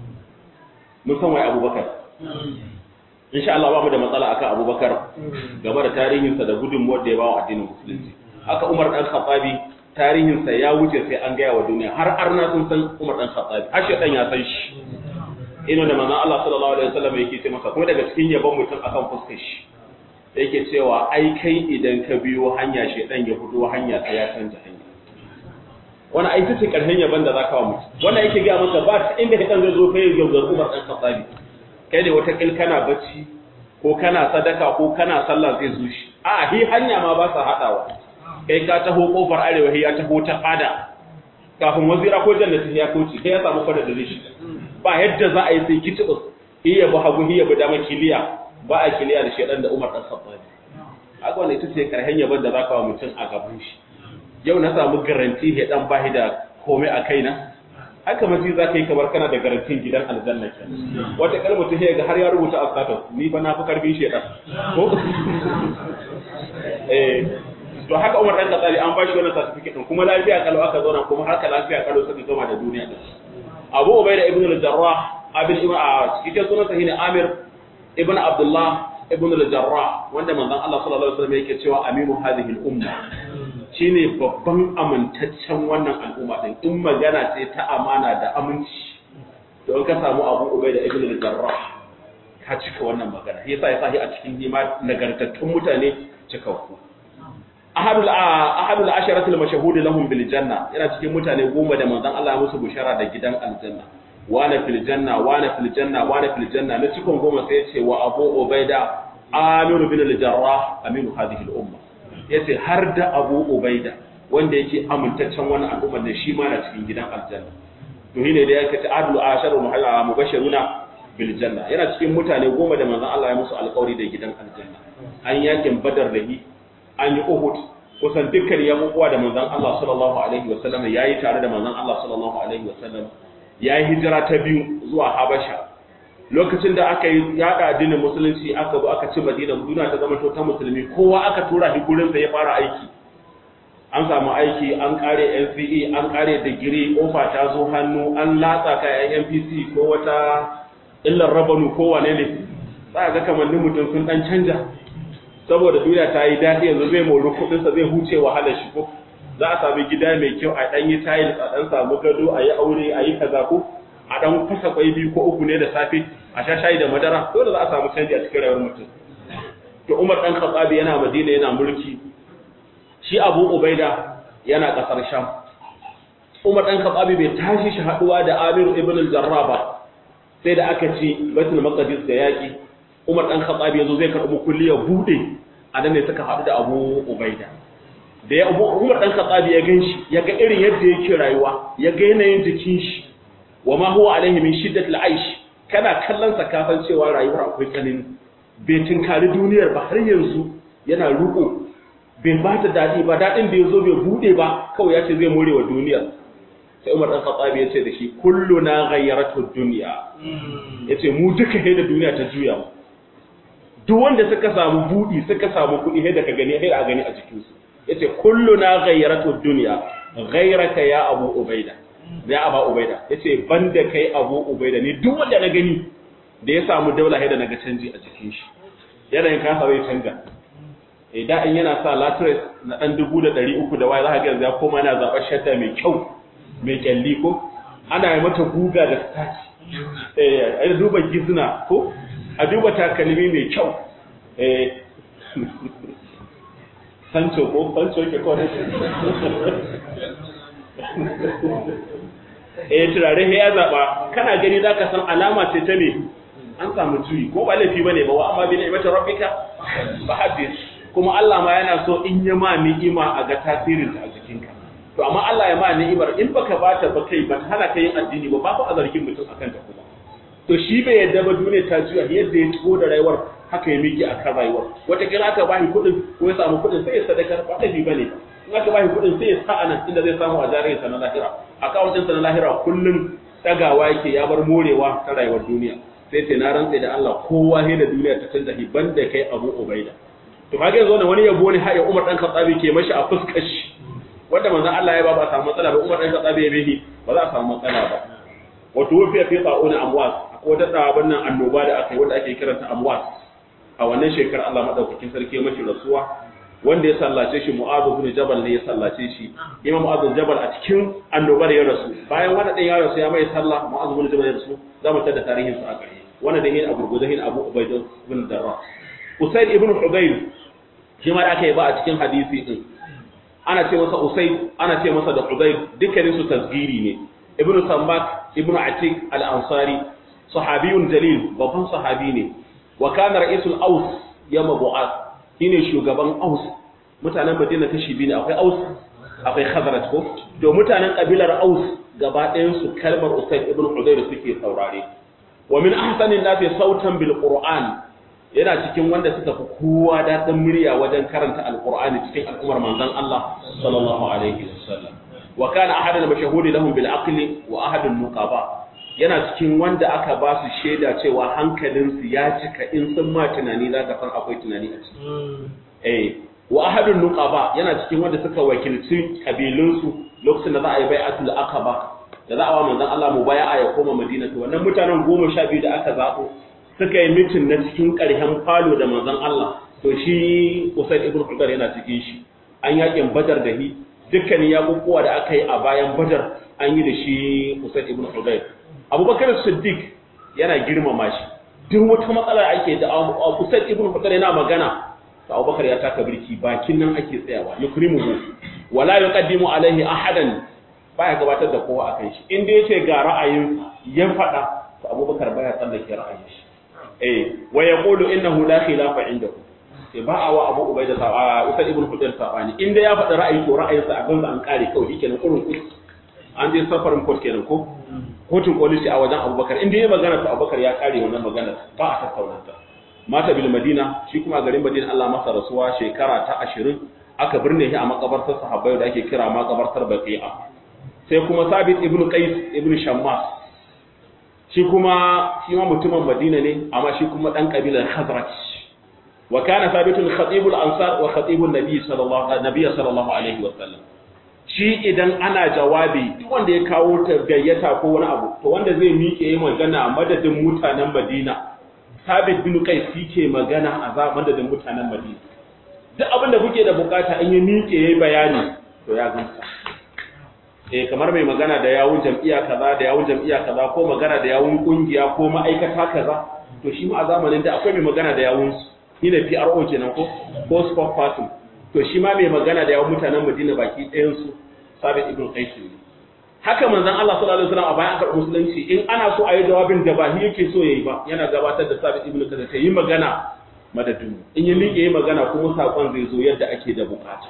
mun san wai Abubakar insha Allah ba mu da matsala akan Abubakar game da tarihinsa da gudunmuwar da ya bawa addinin musulunci haka Umar dan Khattabi tarihinsa ya wuce sai an gaya wa duniya har arna sun san Umar dan Khattabi har shedan ya san shi ina da manzon Allah sallallahu alaihi wasallam yake ce masa kuma daga cikin yabon mutum akan fuskar shi yake cewa ai kai idan ka biyo hanya shedan ya fito hanya sai ya canja hanya wani ai tace karshen yaban da zaka wa mutum wannan yake ga maka ba ta inda shedan zai zo kai gaugar Umar dan Khattabi kai ne wata kil kana bacci ko kana sadaka ko kana sallah zai zo shi a hi hanya ma ba sa hadawa kai ka taho kofar arewa ya taho ta fada kafin wazira ko jannati ya kauce kai ya samu fada da zai shiga ba yadda za a yi sai kitibus iya ba hagu iya ba dama kiliya ba a kiliya da shedan da Umar dan Khattab haka wannan ita ce karhen yaban da zaka wa mutum a gaban shi yau na samu garanti he dan bahi da komai a kaina haka mace za ka yi kamar kana da garantin gidan aljanna ke wata kalma ta ga har ya rubuta a status ni fa na fi karfin shedan ko eh to haka Umar dan Khattab an bashi wannan certificate din kuma lafiya kalau aka zauna kuma haka lafiya kalau suka gama da duniya din Abu Ubaida ibn al-Jarrah abin ibn a cikin sunan sahihi Amir ibn Abdullah ibn al-Jarrah wanda manzon Allah sallallahu alaihi wasallam yake cewa aminu hadhihi al-umma shine babban amintaccen wannan al'umma din in magana ce ta amana da aminci don ka samu Abu Ubaida ibn al-Jarrah ka cika wannan magana yasa ya sahi a cikin hima nagartattun mutane cikakku ahadul ahadul asharatul mashhud lahum bil janna yana cikin mutane goma da manzon Allah ya musu bushara da gidan aljanna wana fil janna wana fil janna wana fil janna na cikin goma sai yace wa Abu Ubaida Amir bin al-Jarrah aminu hadhihi al-umma yace har da Abu Ubaida wanda yake amintaccen wannan al'umma ne shi ma na cikin gidan aljanna to shine da yake ta adlu asharu mubashiruna bil janna yana cikin mutane goma da manzon Allah ya musu alƙawari da gidan aljanna an yakin badar da hi an yi Uhud kusan dukkan yabubuwa da manzon Allah sallallahu alaihi wasallam yayi tare da manzon Allah sallallahu alaihi wasallam yayi hijira ta biyu zuwa Habasha lokacin da aka yi yada addinin musulunci aka zo aka ci Madina duniya ta zama ta musulmi kowa aka tura shi gurin sa ya fara aiki an samu aiki an kare NCE an kare digiri ofa ta zo hannu an latsa kayan NPC ko wata illar rabanu ko wane ne za ga kamannin mutum sun dan canja saboda duniya ta yi daɗi yanzu zai mori kuɗinsa zai huce wahalar shi ko za a sami gida mai kyau a ɗan yi tiles a ɗan samu gado a yi aure a yi kaza ko a ɗan fasa kwai biyu ko uku ne da safe a sha shayi da madara dole za a samu canji a cikin rayuwar mutum to Umar ɗan Khattabi yana Madina yana mulki shi Abu Ubaida yana ƙasar Sham Umar ɗan Khattabi bai tashi shi haɗuwa da Amir ibn al-Jarrah ba sai da aka ci Baitul Maqdis da yaƙi Umar ɗan Khattab yazo zai karɓi kulliya bude a nan ne suka haɗu da Abu Ubaida da ya Umar ɗan Khattab ya ganshi ya ga irin yadda yake rayuwa ya ga yanayin jikin shi wa ma huwa alaihi min shiddatil aish kana kallon sa ka san cewa rayuwar akwai tsanani bai tinkari duniyar ba har yanzu yana ruko bai ba ta daɗi ba daɗin da ya zo bai buɗe ba kawai ya ce zai more wa duniyar sai Umar ɗan Khattab ya ce da shi kullu na ghayyaratu dunya yace mu duka da duniya ta juya mu duk wanda suka samu budi suka samu kuɗi sai da ka gani sai da gani a jikin su yace kulluna ghayratu dunya ghayraka ya abu ubaida ya aba ubaida yace banda kai abu ubaida ni duk wanda na gani da ya samu daula sai da naga canji a jikin shi yanayin kasa zai canja idan in yana sa latres na ɗan dubu da ɗari uku da waya za ka ga yanzu ya koma yana zaɓar shadda mai kyau mai kyalli ko ana yi mata guga da stati eh a duba gizna ko a duba takalmi mai kyau eh sancho ko sancho ke ko eh turare ya zaɓa kana gani za ka san alama ce ta me an samu juyi ko ba laifi bane ba wa amma bi ni'mati rabbika fa hadith kuma Allah ma yana so in ya ma ni'ima a ga tasirin ta a jikinka to amma Allah ya ma ni'imar in baka bata ba kai ba hana ka yin addini ba ba a zargin mutum akan ta kuma to shi bai yadda ba duniya ta juya yadda ya tuko da rayuwar haka ya miki akan rayuwar wata kira aka bashi kuɗin ko ya samu kuɗin sai ya sadakar ba laifi bane in aka bashi kuɗin sai ya sa anan inda zai samu a jarin sa na lahira akawuntin sa na lahira kullum dagawa yake ya bar morewa ta rayuwar duniya sai ce na rantsa da Allah kowa he da duniya ta canza hiban da kai Abu Ubaida to kage yanzu wannan wani yabo ne har ya Umar dan Khattabi ke mashi a fuskar shi wanda manzon Allah ya ba ba samu matsala ba Umar dan Khattabi ya bihi ba za a samu matsala ba wato wufiya fi ta'una amwas akwai wata tsaban nan annoba da aka yi wanda ake kiranta amwas a wannan shekarar Allah madaukakin sarki ya mashi rasuwa wanda ya sallace shi Mu'adh ibn Jabal ne ya sallace shi Imam Mu'adh Jabal a cikin annobar ya rasu bayan wanda din ya rasu ya mai sallah Mu'adh ibn Jabal ya rasu za mu tada tarihin sa a gare wanda da yin Abu Guzahin Abu Ubaidah ibn Darrah Usayd ibn Hudayr shi ma da aka yi ba a cikin hadisi din ana ce masa Usayd ana ce masa da Hudayr dukkanin su tasgiri ne Ibn Sambak Ibn Atik al-Ansari sahabiyun jalil babban sahabi ne wa kana ra'isul Aus yawm Bu'ath shine shugaban Aus mutanen Madina kashi biyu ne akwai Aus akwai Khazraj ko to mutanen kabilar Aus gaba ɗayan su kalmar Usayd ibn Hudayr suke saurare wa min ahsanin nasi sautan bil Qur'an yana cikin wanda suka fi kowa daɗin murya wajen karanta alqur'ani cikin al'ummar manzon Allah sallallahu alaihi wasallam wa kana ahadan mashahudi lahum bil aqli wa ahadun nuqaba yana cikin wanda aka ba su shaida cewa hankalinsu ya cika in sun ma tunani za ka san akwai tunani a ciki. Eh, wa ahadun nuqaba yana cikin wanda suka wakilci kabilunsu lokacin da za a yi bai'atul aqaba da za a wa manzon Allah mu bai'a ya koma Madina to wannan mutanen goma sha biyu da aka zabo suka yi mitin na cikin ƙarshen falo da manzon Allah to shi Usaid ibn Hudar yana cikin shi an yakin Badar da hi dukkanin yakukuwa da aka yi a bayan Badar an yi da shi Usaid ibn Hudayr abubakar siddiq yana girmama shi duk wata matsala ake da usaid ibn hudayr yana magana to abubakar ya taka birki bakin nan ake tsayawa yukrimuhu wala yuqaddimu alaihi ahadan baya gabatar da kowa akan shi inda yace ga ra'ayin ya fada to abubakar baya tsallake ra'ayin shi eh wa yaqulu innahu la khilafa indahu sai ba a wa abu ubaida sa usaid ibn hudayr sabani inda ya faɗi ra'ayi to ra'ayinsa a ganza an kare kawai shikenan kurun kus an je safarin court kenan ko kotun kolisi a wajen abubakar inda ya magana to abubakar ya kare wannan magana ba a tattauna ta mata bil madina shi kuma garin madina Allah masa rasuwa shekara ta 20 aka birne shi a makabartar sahabbai da ake kira makabartar baqi'a sai kuma sabit ibn qais ibn shammas shi kuma shi ma mutumin madina ne amma shi kuma dan kabilar khazraj wa kana sabitun khatibul ansar wa khatibun nabi sallallahu alaihi sallallahu alaihi wa sallam shi idan ana jawabi duk wanda ya kawo ta gayyata ko wani abu to wanda zai miƙe yi magana a madadin mutanen Madina Sabit bin Qais ke magana a za madadin mutanen Madina duk abin da kuke da bukata in ya miƙe yayi bayani to ya gamsa eh kamar mai magana da yawun jam'iyya kaza da yawun jam'iyya kaza ko magana da yawun kungiya ko ma'aikata kaza to shi ma a zamanin da akwai mai magana da yawun shi ne PRO kenan ko ko spokesperson to shi ma mai magana da yawan mutanen Madina baki ɗayan su Sabit ibn Qais ne haka manzon Allah sallallahu alaihi wasallam a bayan aka musulunci in ana so a yi jawabin da ba shi yake so yayi ba yana gabatar da Sabit ibn Qais ta yi magana madadin in ya miƙe yi magana kuma sakon zai zo yadda ake da bukata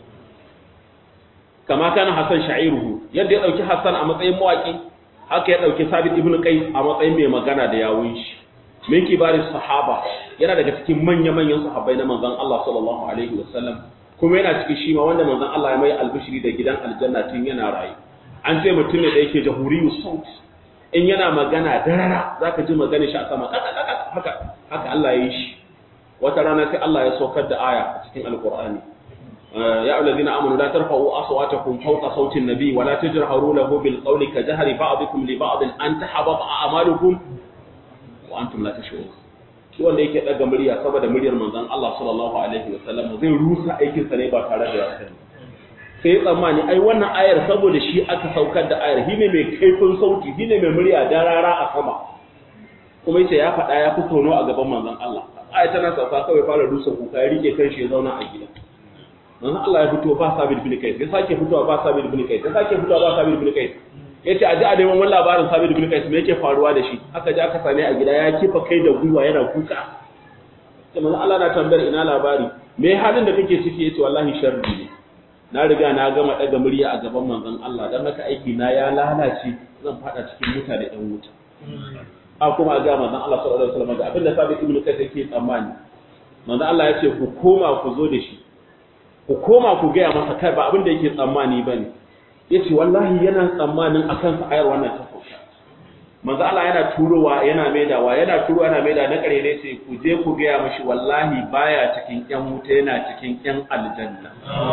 kama kana Hassan sha'iruhu yadda ya dauki Hassan a matsayin mawaki haka ya dauki Sabit ibn Qais a matsayin mai magana da yawun shi min kibarin sahaba yana daga cikin manya-manyan sahabbai na manzon Allah sallallahu alaihi wasallam kuma yana cikin shi ma wanda manzon Allah ya mai albishiri da gidan aljanna tun yana rayu an ce mutum ne da yake jahuriyu saut in yana magana darara zaka ji magana shi a sama haka haka Allah ya yi shi wata rana sai Allah ya saukar da aya a cikin alqur'ani ya ayyuhallazina amanu la tarfa'u aswatakum fawqa sawti an-nabi wa la tajharu lahu bil qawli ka jahri ba'dikum li ba'din an tahbata a'malukum wa antum la tash'urun shi wanda yake daga murya saboda muryar manzon Allah sallallahu alaihi wa sallam zai rusa aikin sa ne ba tare da ya sani sai ya tsammani ai wannan ayar saboda shi aka saukar da ayar shine mai kaifin sauti shine mai murya darara a sama kuma yace ya faɗa ya fi tono a gaban manzon Allah ayar tana sauka kawai fara rusa kuka ya rike kanshi ya zauna a gida manzon Allah ya fito ba sabit bin kais ya sake fitowa ba sabit bin kais ya sake fitowa ba sabit bin kais yace a ji a neman wani labarin sabit bin kais me yake faruwa da shi aka ji aka same a gida ya kifa kai da gwiwa yana kuka sai manzon Allah na tambayar ina labari me halin da kake ciki yace wallahi sharri ne na riga na gama daga murya a gaban manzon Allah dan haka aiki na ya lalace zan fada cikin mutane ɗan wuta a kuma ga manzon Allah sallallahu alaihi wasallam ga abinda sabit ibn kais yake tsammani manzon Allah ya ce ku koma ku zo da shi ku koma ku gaya masa kai ba abin da yake tsammani ba ne ya ce wallahi yana tsammanin a kansa ayar wannan ta sauka manzo Allah yana turowa yana maidawa yana turowa yana maida na kare ne ce ku je ku gaya mashi wallahi baya cikin yan wuta yana cikin yan aljanna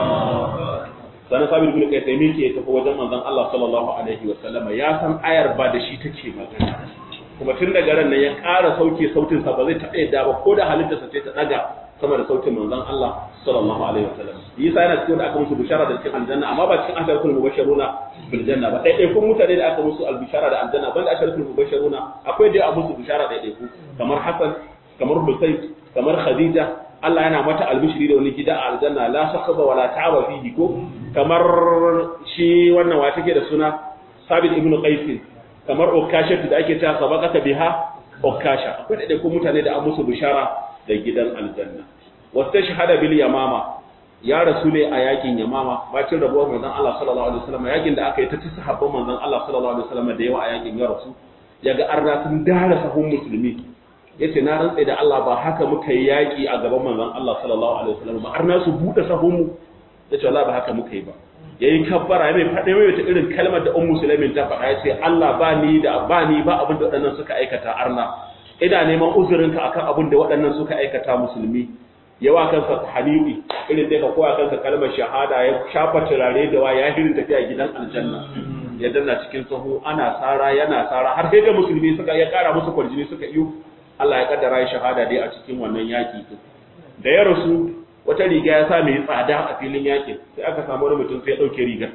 sanan sabir bin kai sai mike tafi wajen manzon Allah sallallahu alaihi wa sallama ya san ayar ba da shi take magana kuma tun daga ran nan ya ƙara sauke sautin sa ba zai taɓa yadda ba ko da halittarsa ce ta daga sama da sautin manzon Allah sallallahu alaihi wasallam Isa yana cikin da aka musu bishara da cikin aljanna amma ba cikin asharatul mubashiruna bil janna ba dai kun mutane da aka musu albishara da aljanna banda asharatul mubashiruna akwai da musu bishara da dai kamar Hassan kamar Husayn kamar Khadija Allah yana mata albishiri da wani gida a aljanna la sakhaba wala ta'aba fihi ko kamar shi wannan wa take da suna Sabit ibn Qais kamar Okasha da ake cewa sabaqata biha Okasha akwai da kun mutane da an musu bishara da gidan aljanna wata shahada bil yamama ya rasu ne a yakin yamama bacin rabuwar manzon Allah sallallahu alaihi wasallam yakin da aka yi ta ci sahabban manzon Allah sallallahu alaihi wasallam da yawa a yakin ya rasu yaga arna sun dara sahun musulmi yace na rantsa da Allah ba haka muka yi yaki a gaban manzon Allah sallallahu alaihi wasallam ba arna su bude sahun mu yace wallahi ba haka muka yi ba yayi kabbara mai fade mai wata irin kalmar da ummu sulaimin ta faɗa yace Allah ba ni da ba ni ba abin da waɗannan suka aikata arna ina neman uzurinka akan abin da waɗannan suka aikata musulmi yawa kansa hanifi irin da ka koya kansa kalmar shahada ya shafa turare da wa ya hirin tafiya gidan aljanna ya danna cikin sahu ana sara yana sara har sai da musulmi suka ya kara musu kwarjini suka iyo Allah ya kaddara ya shahada dai a cikin wannan yaki din da ya rasu wata riga ya sa mai tsada a filin yakin sai aka samu wani mutum sai ya dauke rigar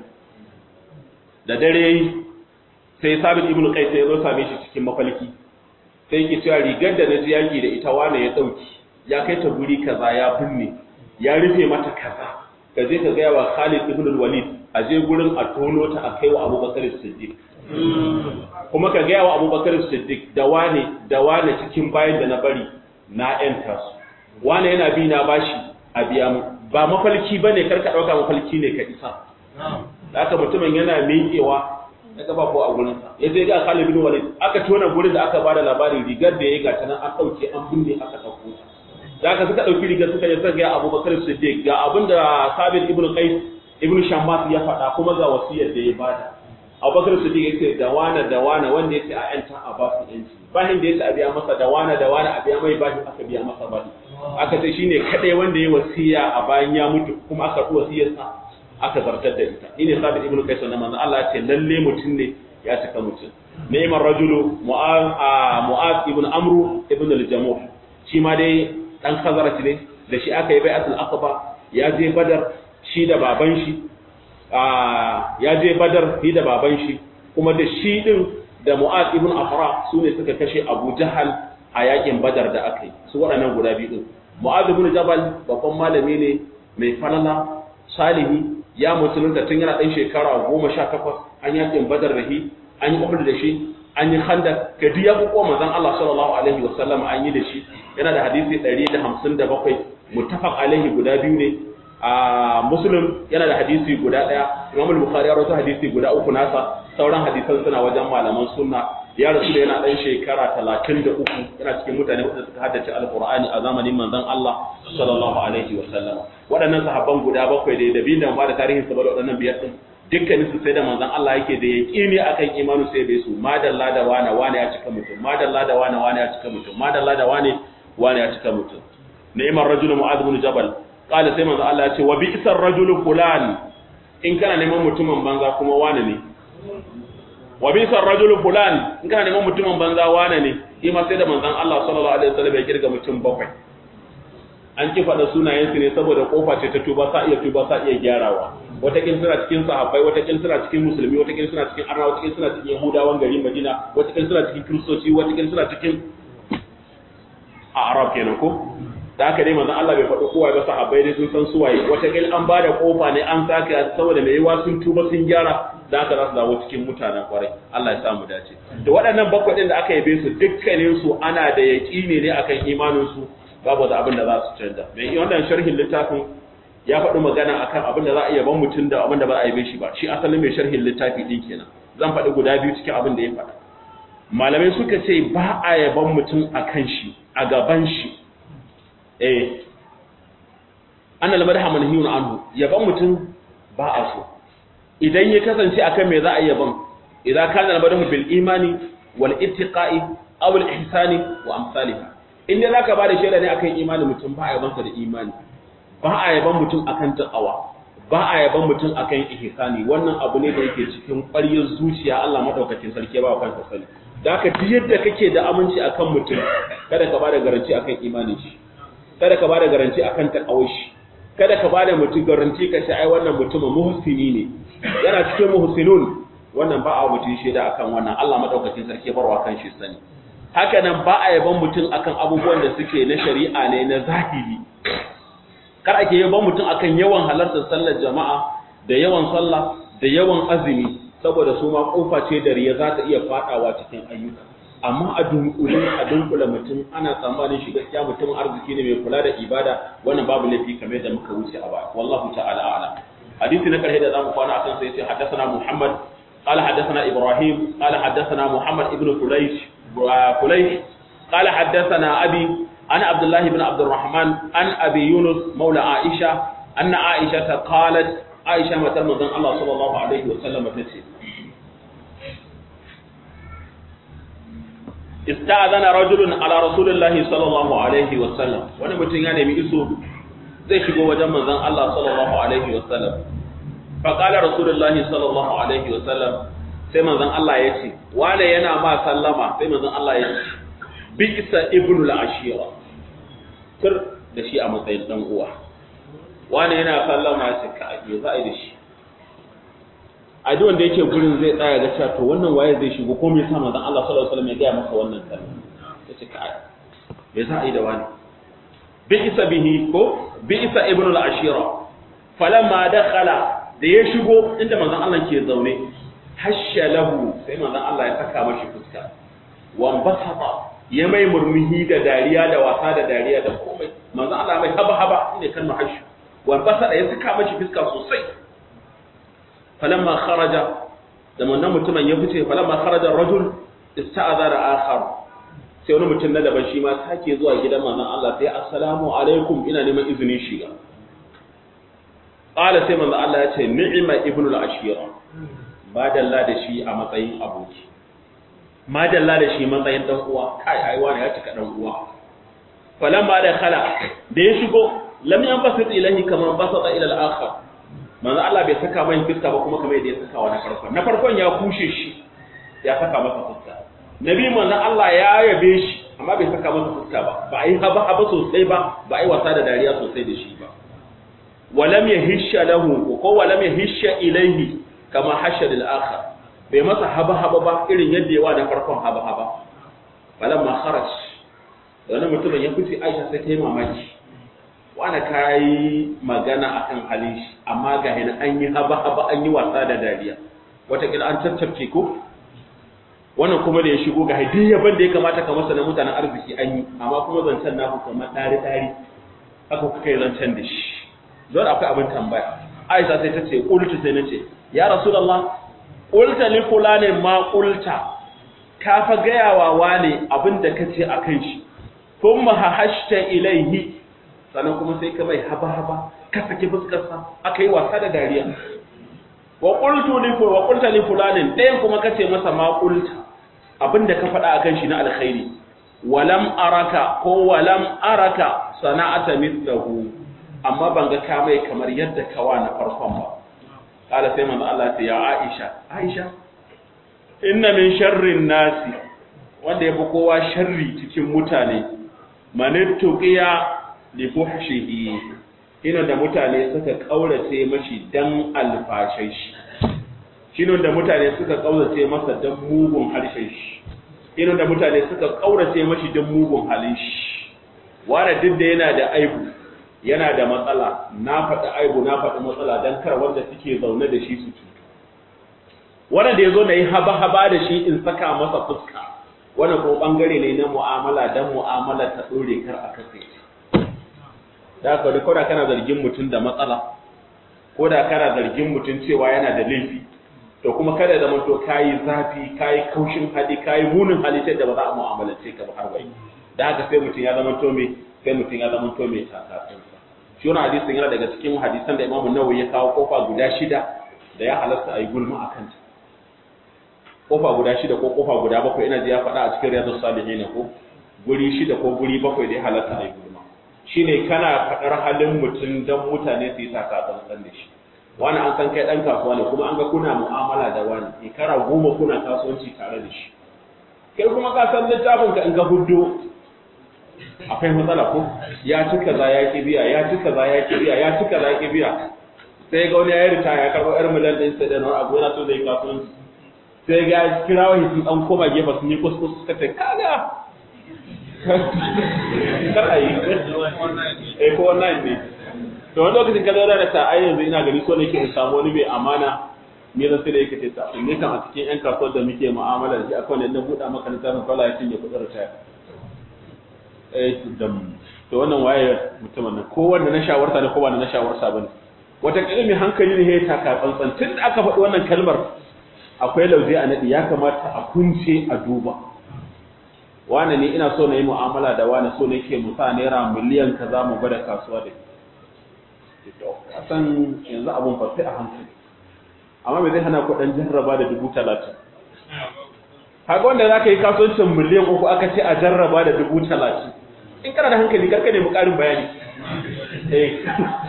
da dare yayi sai Sabit ibn Qais ya zo same shi cikin mafalki sai yake cewa rigar da naji yaki da ita wane ya dauki ya kai ta guri kaza ya binne ya rufe mata kaza ka je ka gaya wa Khalid ibn Walid a je gurin a tono ta a kai wa Abubakar Siddiq kuma ka gaya wa Abubakar Siddiq da wane da wane cikin bayan da na bari na yanta su wane yana bi na bashi a biya mu ba mafalki bane kar ka dauka mafalki ne ka isa da haka mutumin yana miƙewa ya gaba ko a gurinsa ya je ga Khalid bin Walid aka tona gurin da aka bada labarin rigar da ya ga ta nan an dauke an binne aka dauko da aka suka dauki rigar suka je suka ga Abubakar Siddiq ga abinda Sabit ibn Qais ibn Shammas ya faɗa kuma ga wasiyar da ya bada Abubakar Siddiq ya ce da wana da wana wanda ya ce a yanta a ba su yanci bahin da ya ce a biya masa da wana da wana a biya mai bahin aka biya masa bahin aka ce shine kadai wanda ya wasiya a bayan ya mutu kuma aka ɗu wasiyarsa aka zartar da ita ine sabit ibnu qais wannan manzo Allah ya ce lalle mutum ne ya cika mutum ni'mar rajulu mu'az mu'az ibn amru ibn al-jamuh shi ma dai dan khazarati ne da shi aka yi bai'atul aqaba ya je badar shi da baban shi ya je badar shi da baban shi kuma da shi din da mu'az ibn afra su ne suka kashe abu jahal a yakin badar da aka yi su waɗannan guda biyu din mu'az ibn jabal babban malami ne mai falala salihi ya musulunta tun yana ɗan shekara goma sha takwas an yakin badar da shi an yi uhud da shi an yi handak ka duk ya kuko manzon Allah sallallahu alaihi wa sallam an yi da shi yana da hadisi 157 muttafaq alaihi guda biyu ne a muslim yana da hadisi guda daya imam al-bukhari ya rawaito hadisi guda uku nasa sauran hadisan suna wajen malaman sunna ya rasu da yana dan shekara 33 yana cikin mutane wanda suka haddace alqur'ani a zamanin manzon Allah sallallahu alaihi wa sallam waɗannan sahabban guda bakwai da da bin da ba da tarihin sa ba da waɗannan biyar din dukkanin su sai da manzon Allah yake da yaqini akan imanu sai da su madalla da wana wana ya cika mutum madalla da wana wana ya cika mutum madalla da wane wana ya cika mutum ni'mar rajulu mu'adh ibn jabal qala sai manzo Allah ya ce wa bi'sar rajulu fulan in kana neman mutumin banza kuma wane ne wa bi'sar rajulu fulan in kana neman mutumin banza wane ne shi ma sai da manzon Allah sallallahu alaihi wasallam ya kirga mutum bakwai an ki faɗa sunayensu ne saboda kofa ce ta tuba sa iya tuba sa iya gyarawa watakin suna cikin sahabbai watakin suna cikin musulmi watakin suna cikin arna watakin suna cikin yahudawan garin madina watakin suna cikin kristoci watakin suna cikin a arab kenan ko da haka dai manzon Allah bai faɗi kowa ba sahabbai dai sun san suwaye watakin an ba da kofa ne an saka saboda mai yawa sun tuba sun gyara da haka za su dawo cikin mutanen kwarai Allah ya samu dace da waɗannan bakwai da aka yabe su dukkanin su ana da yaƙini ne akan imanin su babu da abin da za su canza mai wannan sharhin littafin ya faɗi magana akan abin da za a iya ban mutum da abin da ba a yi shi ba shi asalin mai sharhin littafi ɗin kenan zan faɗi guda biyu cikin abin da ya faɗa malamai suka ce ba a yaban mutum a kan shi a gaban shi eh ana lamar da manhiyun anhu yaban mutum ba a so idan ya kasance akan me za a yaban idan kana lamar bil imani wal ittiqa'i aw al ihsani wa amsalih in dai zaka bada shaida ne akan imani mutum ba a yaban sa da imani ba a yaban mutum akan taqwa ba a yaban mutum akan ihsani wannan abu ne da yake cikin ƙwaryar zuciya Allah madaukakin sarki ba kansa sani da haka duk yadda kake da aminci akan mutum kada ka bada garanti akan imanin shi kada ka bada garanti akan taqawar shi kada ka bada mutum garanti ka ce ai wannan mutumin muhsini ne yana cikin muhsinun wannan ba a mutum shaida akan wannan Allah madaukakin sarki barwa kan shi sani haka nan ba a yaban mutum akan abubuwan da suke na shari'a ne na zahiri kar ake yaban mutum akan yawan halartar sallar jama'a da yawan sallah da yawan azumi saboda su ma kofa ce da riya za ta iya fadawa cikin ayyuka amma a dunkule a dunkule mutum ana tsammanin shi gaskiya mutum arziki ne mai kula da ibada wannan babu laifi kamar da muka wuce a baya wallahu ta'ala a'lam hadisi na karshe da zamu kwana akan sai sai haddathana muhammad قال حدثنا إبراهيم قال حدثنا محمد ابن فليش فليش قال حدثنا أبي أنا عبد الله بن عبد الرحمن عن أبي يونس مولى عائشة أن عائشة قالت عائشة متى مدن الله صلى الله عليه وسلم تسي استأذن رجل على رسول الله صلى الله عليه وسلم وانا متن يعني بيسو zai shigo wajen manzon Allah sallallahu alaihi wasallam fa qala rasulullahi sallallahu alaihi wasallam sai manzon Allah ya ce wane yana ma sallama sai manzon Allah ya ce bisa ibnu al-ashira tur da shi a matsayin dan uwa wane yana sallama ya ce ka me za a yi da shi a duk wanda yake gurin zai tsaya ga cewa to wannan waye zai shigo ko me yasa manzon Allah sallallahu alaihi wasallam ya ga masa wannan sallama ya ce ka me za a yi da wani bi'isa bihi ko bi'isa ibnu al-ashira falamma dakhala da ya shigo inda manzon Allah ke zaune hasha lahu sai manzon Allah ya saka mashi fuska wan basata ya mai murmuhi da dariya da wasa da dariya da komai manzon Allah mai haba haba shine kalmar hashu wan basata ya saka mashi fuska sosai falamma kharaja da wannan mutumin ya fice falamma kharaja rajul ista'adara akhar sai wani mutum na daban shi ma sake zuwa gidan manzon Allah sai assalamu alaikum ina neman izinin shiga qala sai manzon Allah ya ce ni'ma ibnul ashira madalla da shi a matsayin aboki madalla da shi matsayin dan uwa kai ai wani ya cika dan uwa falamma da khala da ya shigo lam yanbasit ilahi kama basata ila al-akhar manzo Allah bai saka mai fuska ba kuma kamar yadda ya saka wa na farkon na farkon ya kushe shi ya saka masa fuska nabi manzo Allah ya yabe shi amma bai saka masa fuska ba ba ai haba haba sosai ba ba ai wasa da dariya sosai da shi ba walam yahisha lahu ko walam yahisha ilaihi kama hasha lil akhar bai masa haba haba ba irin yadda yawa na farkon haba haba falamma kharaj wani mutumin ya fice Aisha sai ta yi mamaki wani kai magana akan halin shi amma ga hina an yi haba haba an yi wasa da dariya wataƙila an tattafke ko wannan kuma da ya shigo ga hadi yaban da ya kamata ka masa na mutanen arziki an yi amma kuma zancen naku kamar ɗari ɗari haka kuka yi zancen da shi don akwai abin tambaya Aisha sai ta ce ƙultu sai na ce ya rasulullah qulta li fulani ma qulta ka fa gaya wa wane abinda kace akan shi thumma hashta ilaihi sannan kuma sai ka mai haba haba ka saki fuskar sa aka yi wasa da dariya wa qultu li wa qulta li fulani ɗayan kuma kace masa ma qulta abinda ka faɗa akan shi na alkhairi walam araka ko walam araka sana'ata mithlahu amma ban ga ka mai kamar yadda kawa na farkon ba kala sai manzo Allah ya Aisha Aisha inna min sharrin nasi wanda yafi kowa sharri cikin mutane manittuqiya li fuhshihi ina da mutane suka kaurace mashi dan alfashin shi shine da mutane suka kaurace masa dan mugun harshen shi ina da mutane suka kaurace mashi dan mugun halin shi wanda duk da yana da aibu yana da matsala na faɗi aibu na faɗi matsala dan kar wanda suke zaune da shi su cutu wanda da yazo na yi haba haba da shi in saka masa fuska wannan ko bangare ne na mu'amala dan mu'amala ta dore kar a kafe da haka da koda kana zargin mutum da matsala ko da kana zargin mutum cewa yana da laifi to kuma kada da manto kayi zafi kayi kaushin hali kayi munin hali da ba za a mu'amalance ka ba har bai da haka sai mutum ya zama to me sai mutum ya zama to me takatsun shi wannan hadisin yana daga cikin hadisan da Imam Nawawi ya kawo kofa guda shida da ya halasta a yi gulma a kanta kofa guda shida ko kofa guda bakwai ina ji ya faɗa a cikin riyadus salihin ko guri shida ko guri bakwai da ya halasta a yi gulma shine kana faɗar halin mutum don mutane su yi takatsantsan da shi wani an san kai ɗan kasuwa ne kuma an ga kuna mu'amala da wani shekara goma kuna kasuwanci tare da shi kai kuma ka san littafin ka in ga huddo akwai matsala ko ya ci kaza ya ki biya ya ci kaza ya ki biya ya ci kaza ya ki biya sai ga wani ya yi ritaya ya karɓo yar miliyan ɗin sai da wani abu yana so zai kasuwanci sai ga kirawo sun ɗan koma gefe sun yi kuskus suka ce kaga kar a yi eh ko wannan ne to wani lokacin ka zauna da ta ai yanzu ina gani so nake in samu wani mai amana me zan sai da yake ce ta ne kan a cikin yan kasuwar da muke mu'amala da shi akwai wanda na buɗa maka littafin kwala ya cinye kuɗin ritaya eh dam to wannan waye mutumin nan ko wanda na shawarta ne ko ba na shawarta bane wata kalmi hankali ne ya taka tsantsan tun da aka faɗi wannan kalmar akwai lauje a nadi ya kamata a kunce a duba wane ne ina so na yi mu'amala da wane so nake mu sa naira miliyan kaza mu gwada kasuwa da a san yanzu abun fa sai a hankali amma me zai hana ku dan jarraba da dubu talatin kaga wanda za ka yi kasuwancin miliyan uku aka ce a jarraba da dubu talatin in kana da hankali kar ka nemi ƙarin bayani eh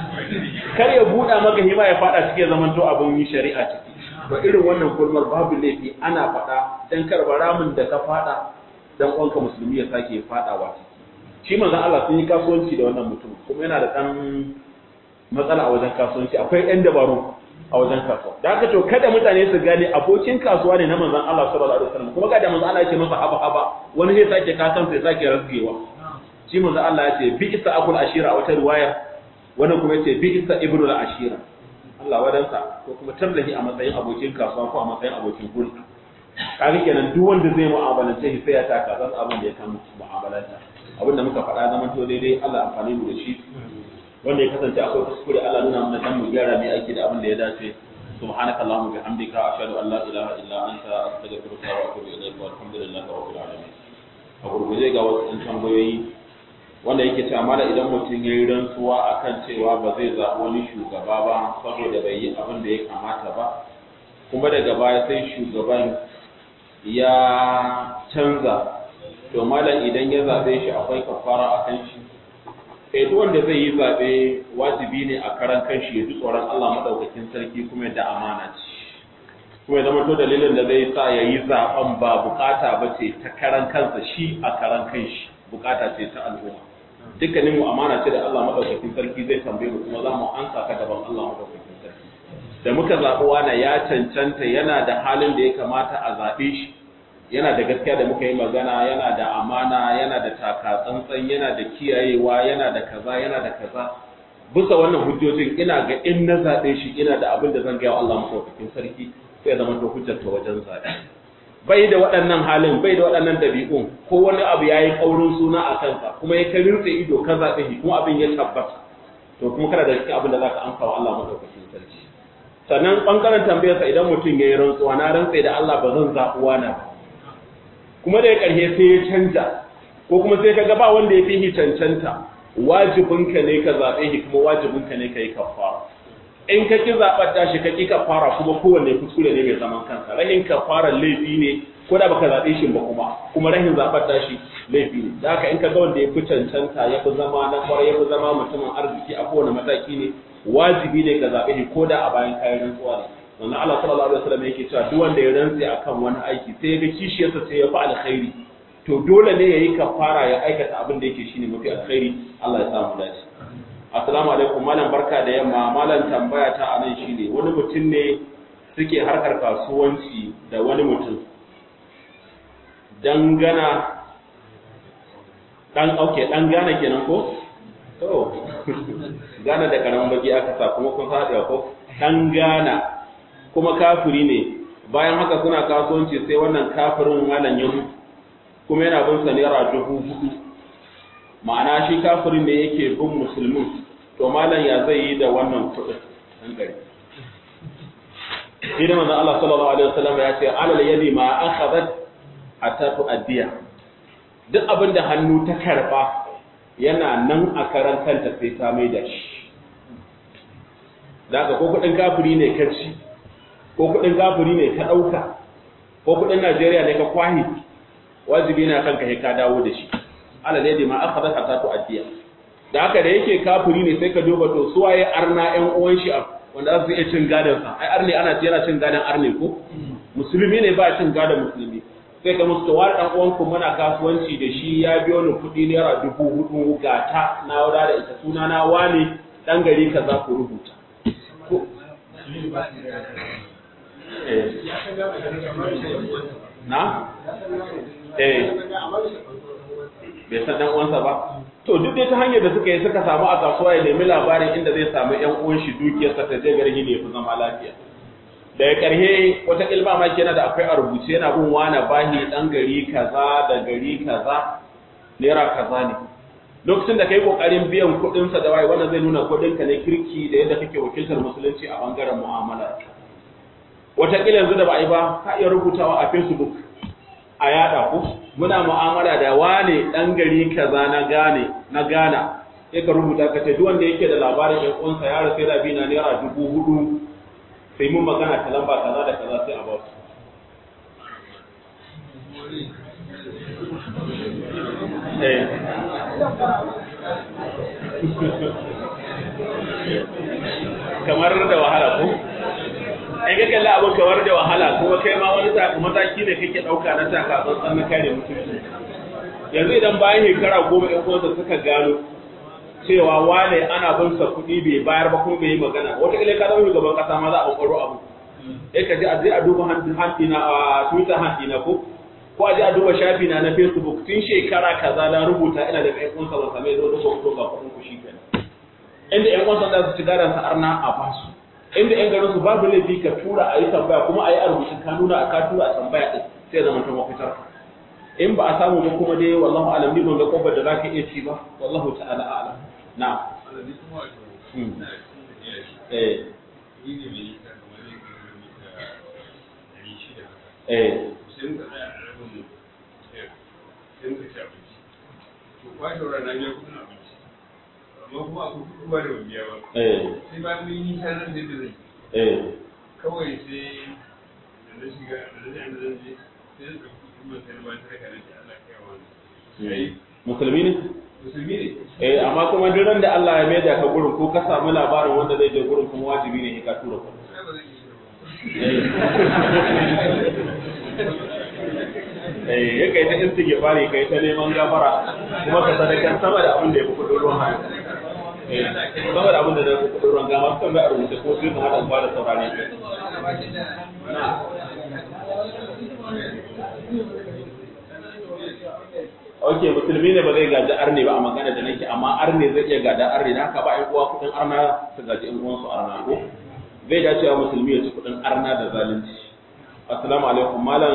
kar ya buɗa maka hima ya faɗa cikin zaman to abin yi shari'a ciki to irin wannan gulmar babu laifi ana faɗa dan kar ramin da ka faɗa dan uwanka musulmi ya sake faɗawa ciki shi manzon Allah sun yi kasuwanci da wannan mutum kuma yana da ɗan matsala a wajen kasuwanci akwai ɗan dabaru a wajen kasuwa da haka to kada mutane su gane abokin kasuwa ne na manzon Allah sallallahu alaihi wasallam kuma kada manzon Allah ya ce masa haba haba wani zai sake kasan sai sake rasgewa shi manzon Allah ya ce bi isa akul ashira a wata riwaya wani kuma ya ce bi isa ibnu al ashira Allah wadansa ko kuma tarlahi a matsayin abokin kasuwa ko a matsayin abokin hulɗa kaga kenan duk wanda zai mu'amalance shi sai ya taka zan abin da ya kama mu'amalanta abin da muka faɗa zaman to daidai Allah amfani mu da shi wanda ya kasance akwai kuskure Allah nuna mana dan mu gyara mai aiki da abin da ya dace subhanaka allahumma bihamdika ashhadu an la ilaha illa anta astaghfiruka wa atubu ilayk wa alhamdulillahi rabbil alamin a gurguje ga wasu ɗan tambayoyi wanda yake cewa mala idan mutum ya yi rantsuwa akan cewa ba zai zaɓi wani shugaba ba saboda bai yi abin da ya kamata ba kuma daga baya sai shugaban ya canza to mala idan ya zaɓe shi akwai kafara a kan shi eh duk wanda zai yi zaɓe wajibi ne a karan kanshi ya ji tsoron Allah madaukakin sarki kuma da amana ce kuma ya zama to dalilin da zai sa ya yi zaɓen ba bukata ba ce ta karan kansa shi a karan kanshi bukata ce ta al'umma dukkanin mu amana ce da Allah madaukakin sarki zai tambaye mu kuma za mu ansa ta gaban Allah madaukakin sarki da muka zaɓi wani ya cancanta yana da halin da ya kamata a zaɓe shi yana da gaskiya da muka yi magana yana da amana yana da taka tsantsan yana da kiyayewa yana da kaza yana da kaza bisa wannan hujjojin ina ga in na zaɓe shi ina da abin da zan gaya wa Allah madaukakin sarki sai zama to hujjar ta wajen zaɓe bai da waɗannan halin bai da waɗannan dabi'un ko wani abu ya yi ƙaurin suna a kansa kuma ya kai rinse ido ka zaɓe shi kuma abin ya tabbata to kuma kana da cikin abin da za ka amsa wa Allah madaukakin sarki sannan ɓangaren tambayarsa idan mutum ya yi rantsuwa na rantse da Allah ba zan zaɓi wani ba kuma da ya ƙarshe sai ya canja ko kuma sai ka ga ba wanda ya fi shi cancanta wajibinka ne ka zaɓe shi kuma wajibinka ne ka yi kafara in ka ki zaɓar tashi ka ki kafara kuma kowanne kuskure ne mai zaman kansa rahin kafara laifi ne ko da baka zaɓe shi ba kuma kuma rahin zaɓar tashi laifi ne da haka in ka ga wanda ya fi cancanta ya fi zama na kwarai ya fi zama mutumin arziki a kowane mataki ne wajibi ne ka zaɓe shi ko da a bayan kayan rantsuwa ne sannan Allah sallallahu alaihi wasallam yake cewa duk wanda ya rantse akan wani aiki sai ya ga kishiyarsa sai ya fi alkhairi to dole ne yayi kafara ya aikata abin da yake shine mafi alkhairi Allah ya samu dace assalamu alaikum malam barka da yamma malam tambaya ta anan shine wani mutum ne suke harkar kasuwanci da wani mutum dangana dan auke dan gana kenan ko to gana da karamin baki aka sa kuma kun haɗe ko dan gana kuma kafiri ne bayan haka suna kasuwanci sai wannan kafirin malam ya mutu kuma yana bin sa naira dubu hudu ma'ana shi kafirin da yake bin musulmin to malam ya zai yi da wannan kuɗin dan gari shi da manzon Allah sallallahu alaihi wasallam ya ce alal yadi ma akhadhat hatta tu'addiya duk abin da hannu ta karba yana nan a karan kanta sai ta mai da shi daga ko kudin kafiri ne ka ci ko kudin kafiri ne ka dauka ko kudin Najeriya ne ka kwahi wajibi na kanka sai ka dawo da shi alal yadi ma akhadhat hatta tu'addiya da haka da yake kafiri ne sai ka duba to suwaye arna ƴan uwan shi wanda za su iya cin gadon sa ai arne ana yana cin gadon arne ko musulmi ne ba cin gadon musulmi sai ka musu tawar dan uwan ku muna kasuwanci da shi ya biyo ni kuɗi naira dubu hudu ga ta na wada da ita suna na wane dan gari ka za ku rubuta na eh bai san dan uwansa ba to duk dai ta hanyar da suka yi suka samu a kasuwa ya nemi labarin inda zai samu yan uwan shi dukiyarsa ta je garin ne ya fi zama lafiya daga ƙarhe wata ilma ma kenan da akwai a rubuce yana bin wani bahi dan gari kaza da gari kaza naira kaza ne lokacin da kai kokarin biyan kuɗin sa da wai wannan zai nuna kuɗin ka ne kirki da yadda kake wakiltar musulunci a bangaren mu'amala wata kila yanzu da ba a yi ba ka iya rubutawa a Facebook a yada ku muna mu'amala da wane dan gari kaza na gane na gana sai ka rubuta ka ce duk wanda yake da labarin yan uwansa ya rasu da bi na naira dubu hudu sai mun magana ta lamba kaza da kaza sai a ba su eh kamar da wahala ko ai ga kalla abin kamar da wahala kuma kai ma wani mataki ne kake dauka na taka tsantsan na kare mutunci yanzu idan bayan shekara goma ɗan uwansa suka gano cewa wane ana bin sa kuɗi bai bayar ba kuma bai yi magana wata kila ka zama shugaban kasa ma za a ƙwaro abu sai ka je a je a duba hanti na a twitter hanti na ko ko a je a duba shafi na na facebook tun shekara kaza na rubuta ina da ƴan uwansa ban same zo duka kuɗo ga kuɗin ku shi kenan inda ƴan uwansa za su ci gadon sa arna a basu inda ƴan garin su babu laifi ka tura a yi tambaya kuma a yi a rubuce ka nuna a ka tura a tambaya ɗin sai zama ta mafitar in ba a samu ba kuma dai wallahu alam ni ban ga kofar da zaka iya ci ba wallahu ta'ala a'lam na eh eh kawai sai da na shiga da na da zan je sai da kuma sai ba ta raka da Allah kai wani musulmi ne musulmi ne eh amma kuma duk ran da Allah ya maida ka gurin ko ka samu labarin wanda zai je gurin kuma wajibi ne ka tura ku eh ya kai ta istighfari kai ta neman gafara kuma ka sadakar sama da abin da ya fi kudin ruwan hannu eh sama da abin da ya fi kudin ruwan gama su kan ga a rubuce ko sai ka hada ba da saurare na ok musulmi ne ba zai gaji arne ba a magana da nake amma arne zai iya gada arne da haka ba ƴan uwa kudin arna su gaji ƴan uwansu arna ko zai dace wa musulmi ya ci kudin arna da zalunci assalamu alaikum malam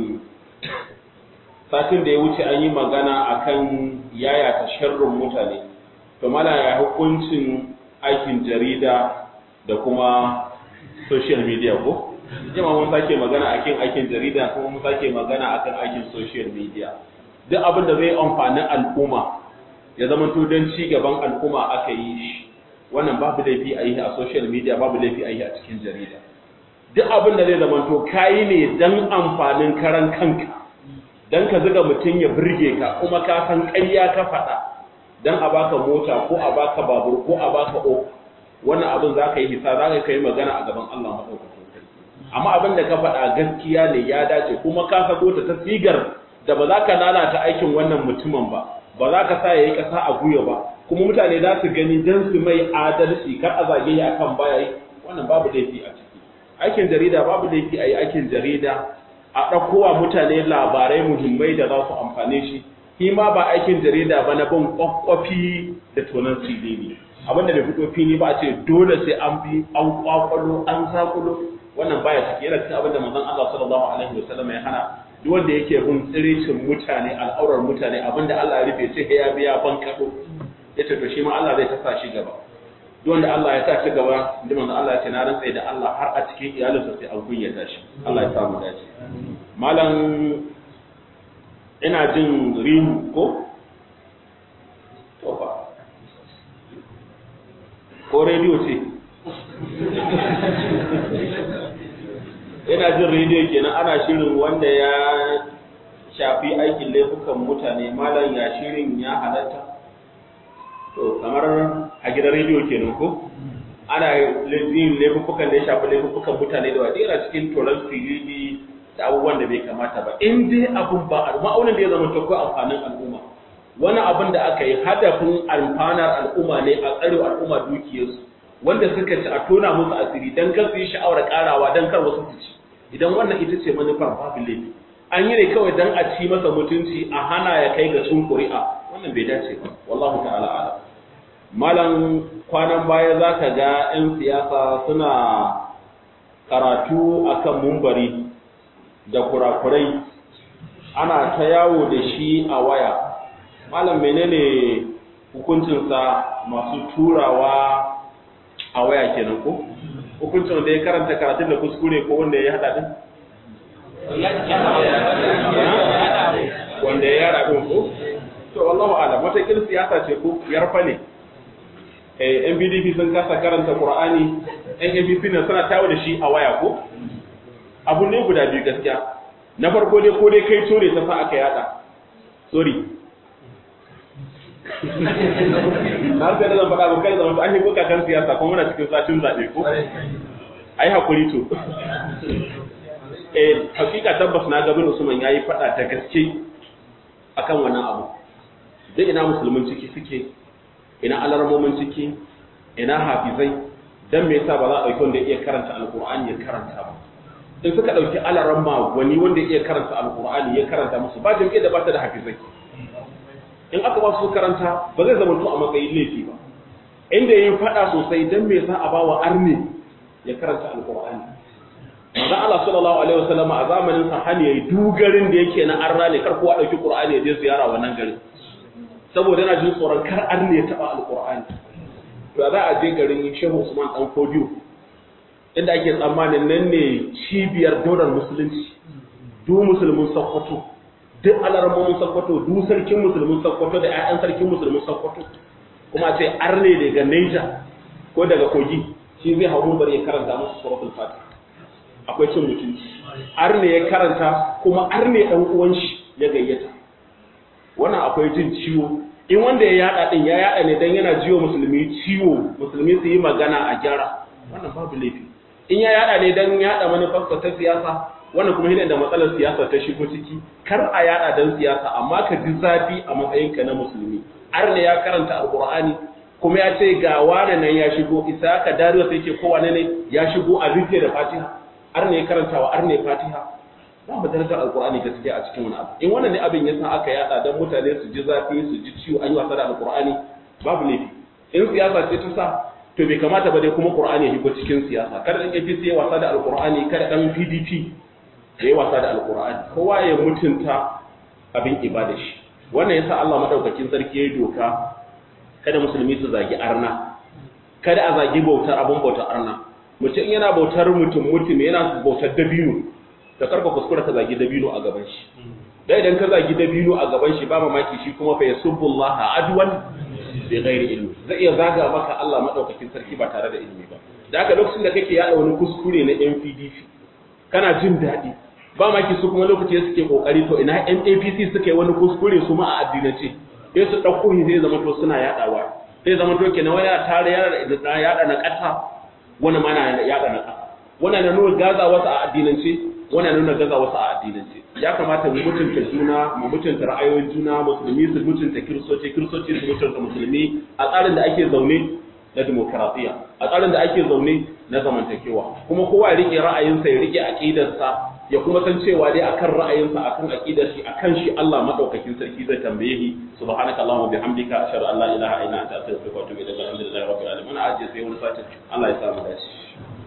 satin da ya wuce an yi magana akan yaya ta sharrin mutane to malam ya hukuncin aikin jarida da kuma social media ko jama mun sake magana akan aikin jarida kuma mun sake magana akan aikin social media duk abin da zai amfani al'umma ya zama to don ci gaban al'umma aka yi shi wannan babu laifi a yi a social media babu laifi a yi a cikin jarida duk abin da zai zamanto kayi ne dan amfanin karan kanka dan ka zuga mutum ya burge ka kuma ka san ƙarya ka faɗa dan a baka mota ko a baka babur ko a baka o wannan abin za ka yi hisa za ka yi magana a gaban Allah maɗaukakin sarki amma abin da ka faɗa gaskiya ne ya dace kuma ka sako ta ta sigar da ba za ka lalata aikin wannan mutumin ba ba za ka sa ya yi ƙasa a guya ba kuma mutane za su gani don su mai adalci kar a zage ya akan baya yi wannan babu laifi a ciki aikin jarida babu laifi a yi aikin jarida a ɗaukowa mutane labarai muhimmai da za su amfane shi shi ma ba aikin jarida ba na bin kwakwafi da tonon silili abinda bai fito fili ba a ce dole sai an bi an kwakwalo an zakulo wannan baya ciki yana cikin abinda manzon Allah sallallahu alaihi wasallam ya hana duk wanda yake bin tsirecin mutane al'aurar mutane abinda Allah ya rufe sai ya biya ban kado yace to shi ma Allah zai tasa shi gaba duk wanda Allah ya sa shi gaba inda manzon Allah ya ce na rantsa da Allah har a cikin iyalinsa sai an kunyata shi Allah ya samu dace malam ina jin rihu ko to fa ko rediyo ce ina jin rediyo kenan ana shirin wanda ya shafi aikin laifukan mutane malam ya shirin ya halatta to kamar a gidan rediyo kenan ko ana yin laifukan da ya shafi laifukan mutane da wadira cikin toron filili da abubuwan da bai kamata ba in dai abun ba a ma'aunin da ya zama ta amfanin al'umma wani abin da aka yi hadafin amfanar al'umma ne a tsare al'umma dukiyarsu wanda suka ci a tona musu asiri dan kar su yi sha'awar karawa dan kar wasu su ci idan wannan ita ce manufar babu laifi an yi ne kawai dan a ci masa mutunci a hana ya kai ga sun ƙuri'a wannan bai dace ba wallahu ta'ala ala malam kwanan baya za ka ga 'yan siyasa suna karatu akan mumbari da kurakurai ana ta yawo da shi a waya malam menene hukuncinsa masu turawa a waya kenan ko hukuncin da ya karanta karatun da kuskure ko wanda ya hada din wanda ya yara din ko to wallahu alam wata kil siyasa ce ko yarfa ne eh NPDP sun kasa karanta Qur'ani NPP ne suna tawo da shi a waya ko abu ne guda biyu gaskiya na farko dai ko dai kai tore ta sa aka yada sorry na sai da zan faɗa ba kai zama an yi buka kan siyasa kuma muna cikin satin zaɓe ko ai hakuri to eh hakika tabbas na gabin Usman yayi faɗa da gaske akan wannan abu duk ina musulmin ciki suke ina alarmomin ciki ina hafizai dan me yasa ba za a ɗauki wanda iya karanta alqur'ani ya karanta ba in suka ɗauki alaramma wani wanda iya karanta alqur'ani ya karanta musu ba jami'a da ba ta da hafizai in aka ba su karanta ba zai zama to a matsayin laifi ba inda yin fada sosai dan me za a bawa arni ya karanta alqur'ani manzo Allah sallallahu alaihi wasallam a zamanin sa hani yayi dugarin da yake na arna ne kar kowa dauki qur'ani ya je ziyara wannan garin saboda yana jin tsoron kar arni ya taba alqur'ani to za a je garin Shehu Usman dan Kodiyo inda ake tsammanin nan ne cibiyar daular musulunci du musulmin Sokoto duk alarmomin sakkwato duk sarkin musulmin sakkwato da 'ya'yan sarkin musulmin sakkwato kuma ce arne daga Neja ko daga kogi shi zai hau mumbar ya karanta musu suratul fatih akwai cin mutunci arne ya karanta kuma arne dan uwan shi ya gayyata wannan akwai jin ciwo in wanda ya yada din ya yada ne dan yana jiwo musulmi ciwo musulmi su yi magana a gyara wannan babu laifi in ya yada ne dan yada manufarsa ta siyasa wannan kuma shine da matsalar siyasa ta shigo ciki kar a yada dan siyasa amma ka ji zafi a matsayinka na musulmi arne ya karanta alqur'ani kuma ya ce ga wane nan ya shigo isa ka dariya sai ce ko wane ne ya shigo a rufe da fatiha arne ya karanta wa arne fatiha ba mu darajar alqur'ani gaskiya a cikin wani abu in wannan ne abin yasa aka yada dan mutane su ji zafi su ji ciwo an yi wasa da alqur'ani babu laifi in siyasa ce ta sa to bai kamata ba dai kuma qur'ani ya shigo cikin siyasa kada dan APC ya wasa da alqur'ani kada dan PDP ya yi wasa da alkur'ani kowa ya mutunta abin ibada shi wannan yasa Allah madaukakin sarki ya doka kada musulmi su zagi arna kada a zagi bautar abin bautar arna mutum yana bautar mutum mutum yana bautar dabino da karka kuskura ka zagi dabino a gaban shi dai idan ka zagi dabino a gaban shi ba mamaki shi kuma fa yasubbullaha adwan bi ghairi ilmi zai iya zaga maka Allah madaukakin sarki ba tare da ilimi ba da aka lokacin da kake yada wani kuskure na NPDP kana jin daɗi ba maki su kuma lokaci suke kokari to ina NAPC suka yi wani kuskure su ma a addinance sai su ɗauko shi zai zama to suna yaɗawa zai zama to kenan wani ya tare ya yaɗa na ƙasa wani ma na yaɗa na ƙasa wani na nuna gaza wasu a addinance wani na nuna gaza wasu a addinance ya kamata mu mutunta juna mu mutunta ra'ayoyin juna musulmi su mutunta kiristoci kiristoci su mutunta musulmi a tsarin da ake zaune na demokaratiya a tsarin da ake zaune na zamantakewa kuma kowa ya rike ra'ayinsa ya rike aqidarsa ya kuma san cewa dai akan ra'ayinsa akan aqidar shi akan shi Allah madaukakin sarki zai tambaye shi subhanaka allahumma bihamdika ashhadu an la ilaha illa anta astaghfiruka wa atubu ilaik alhamdulillahi rabbil alamin ajiye sai wani sati Allah ya samu dace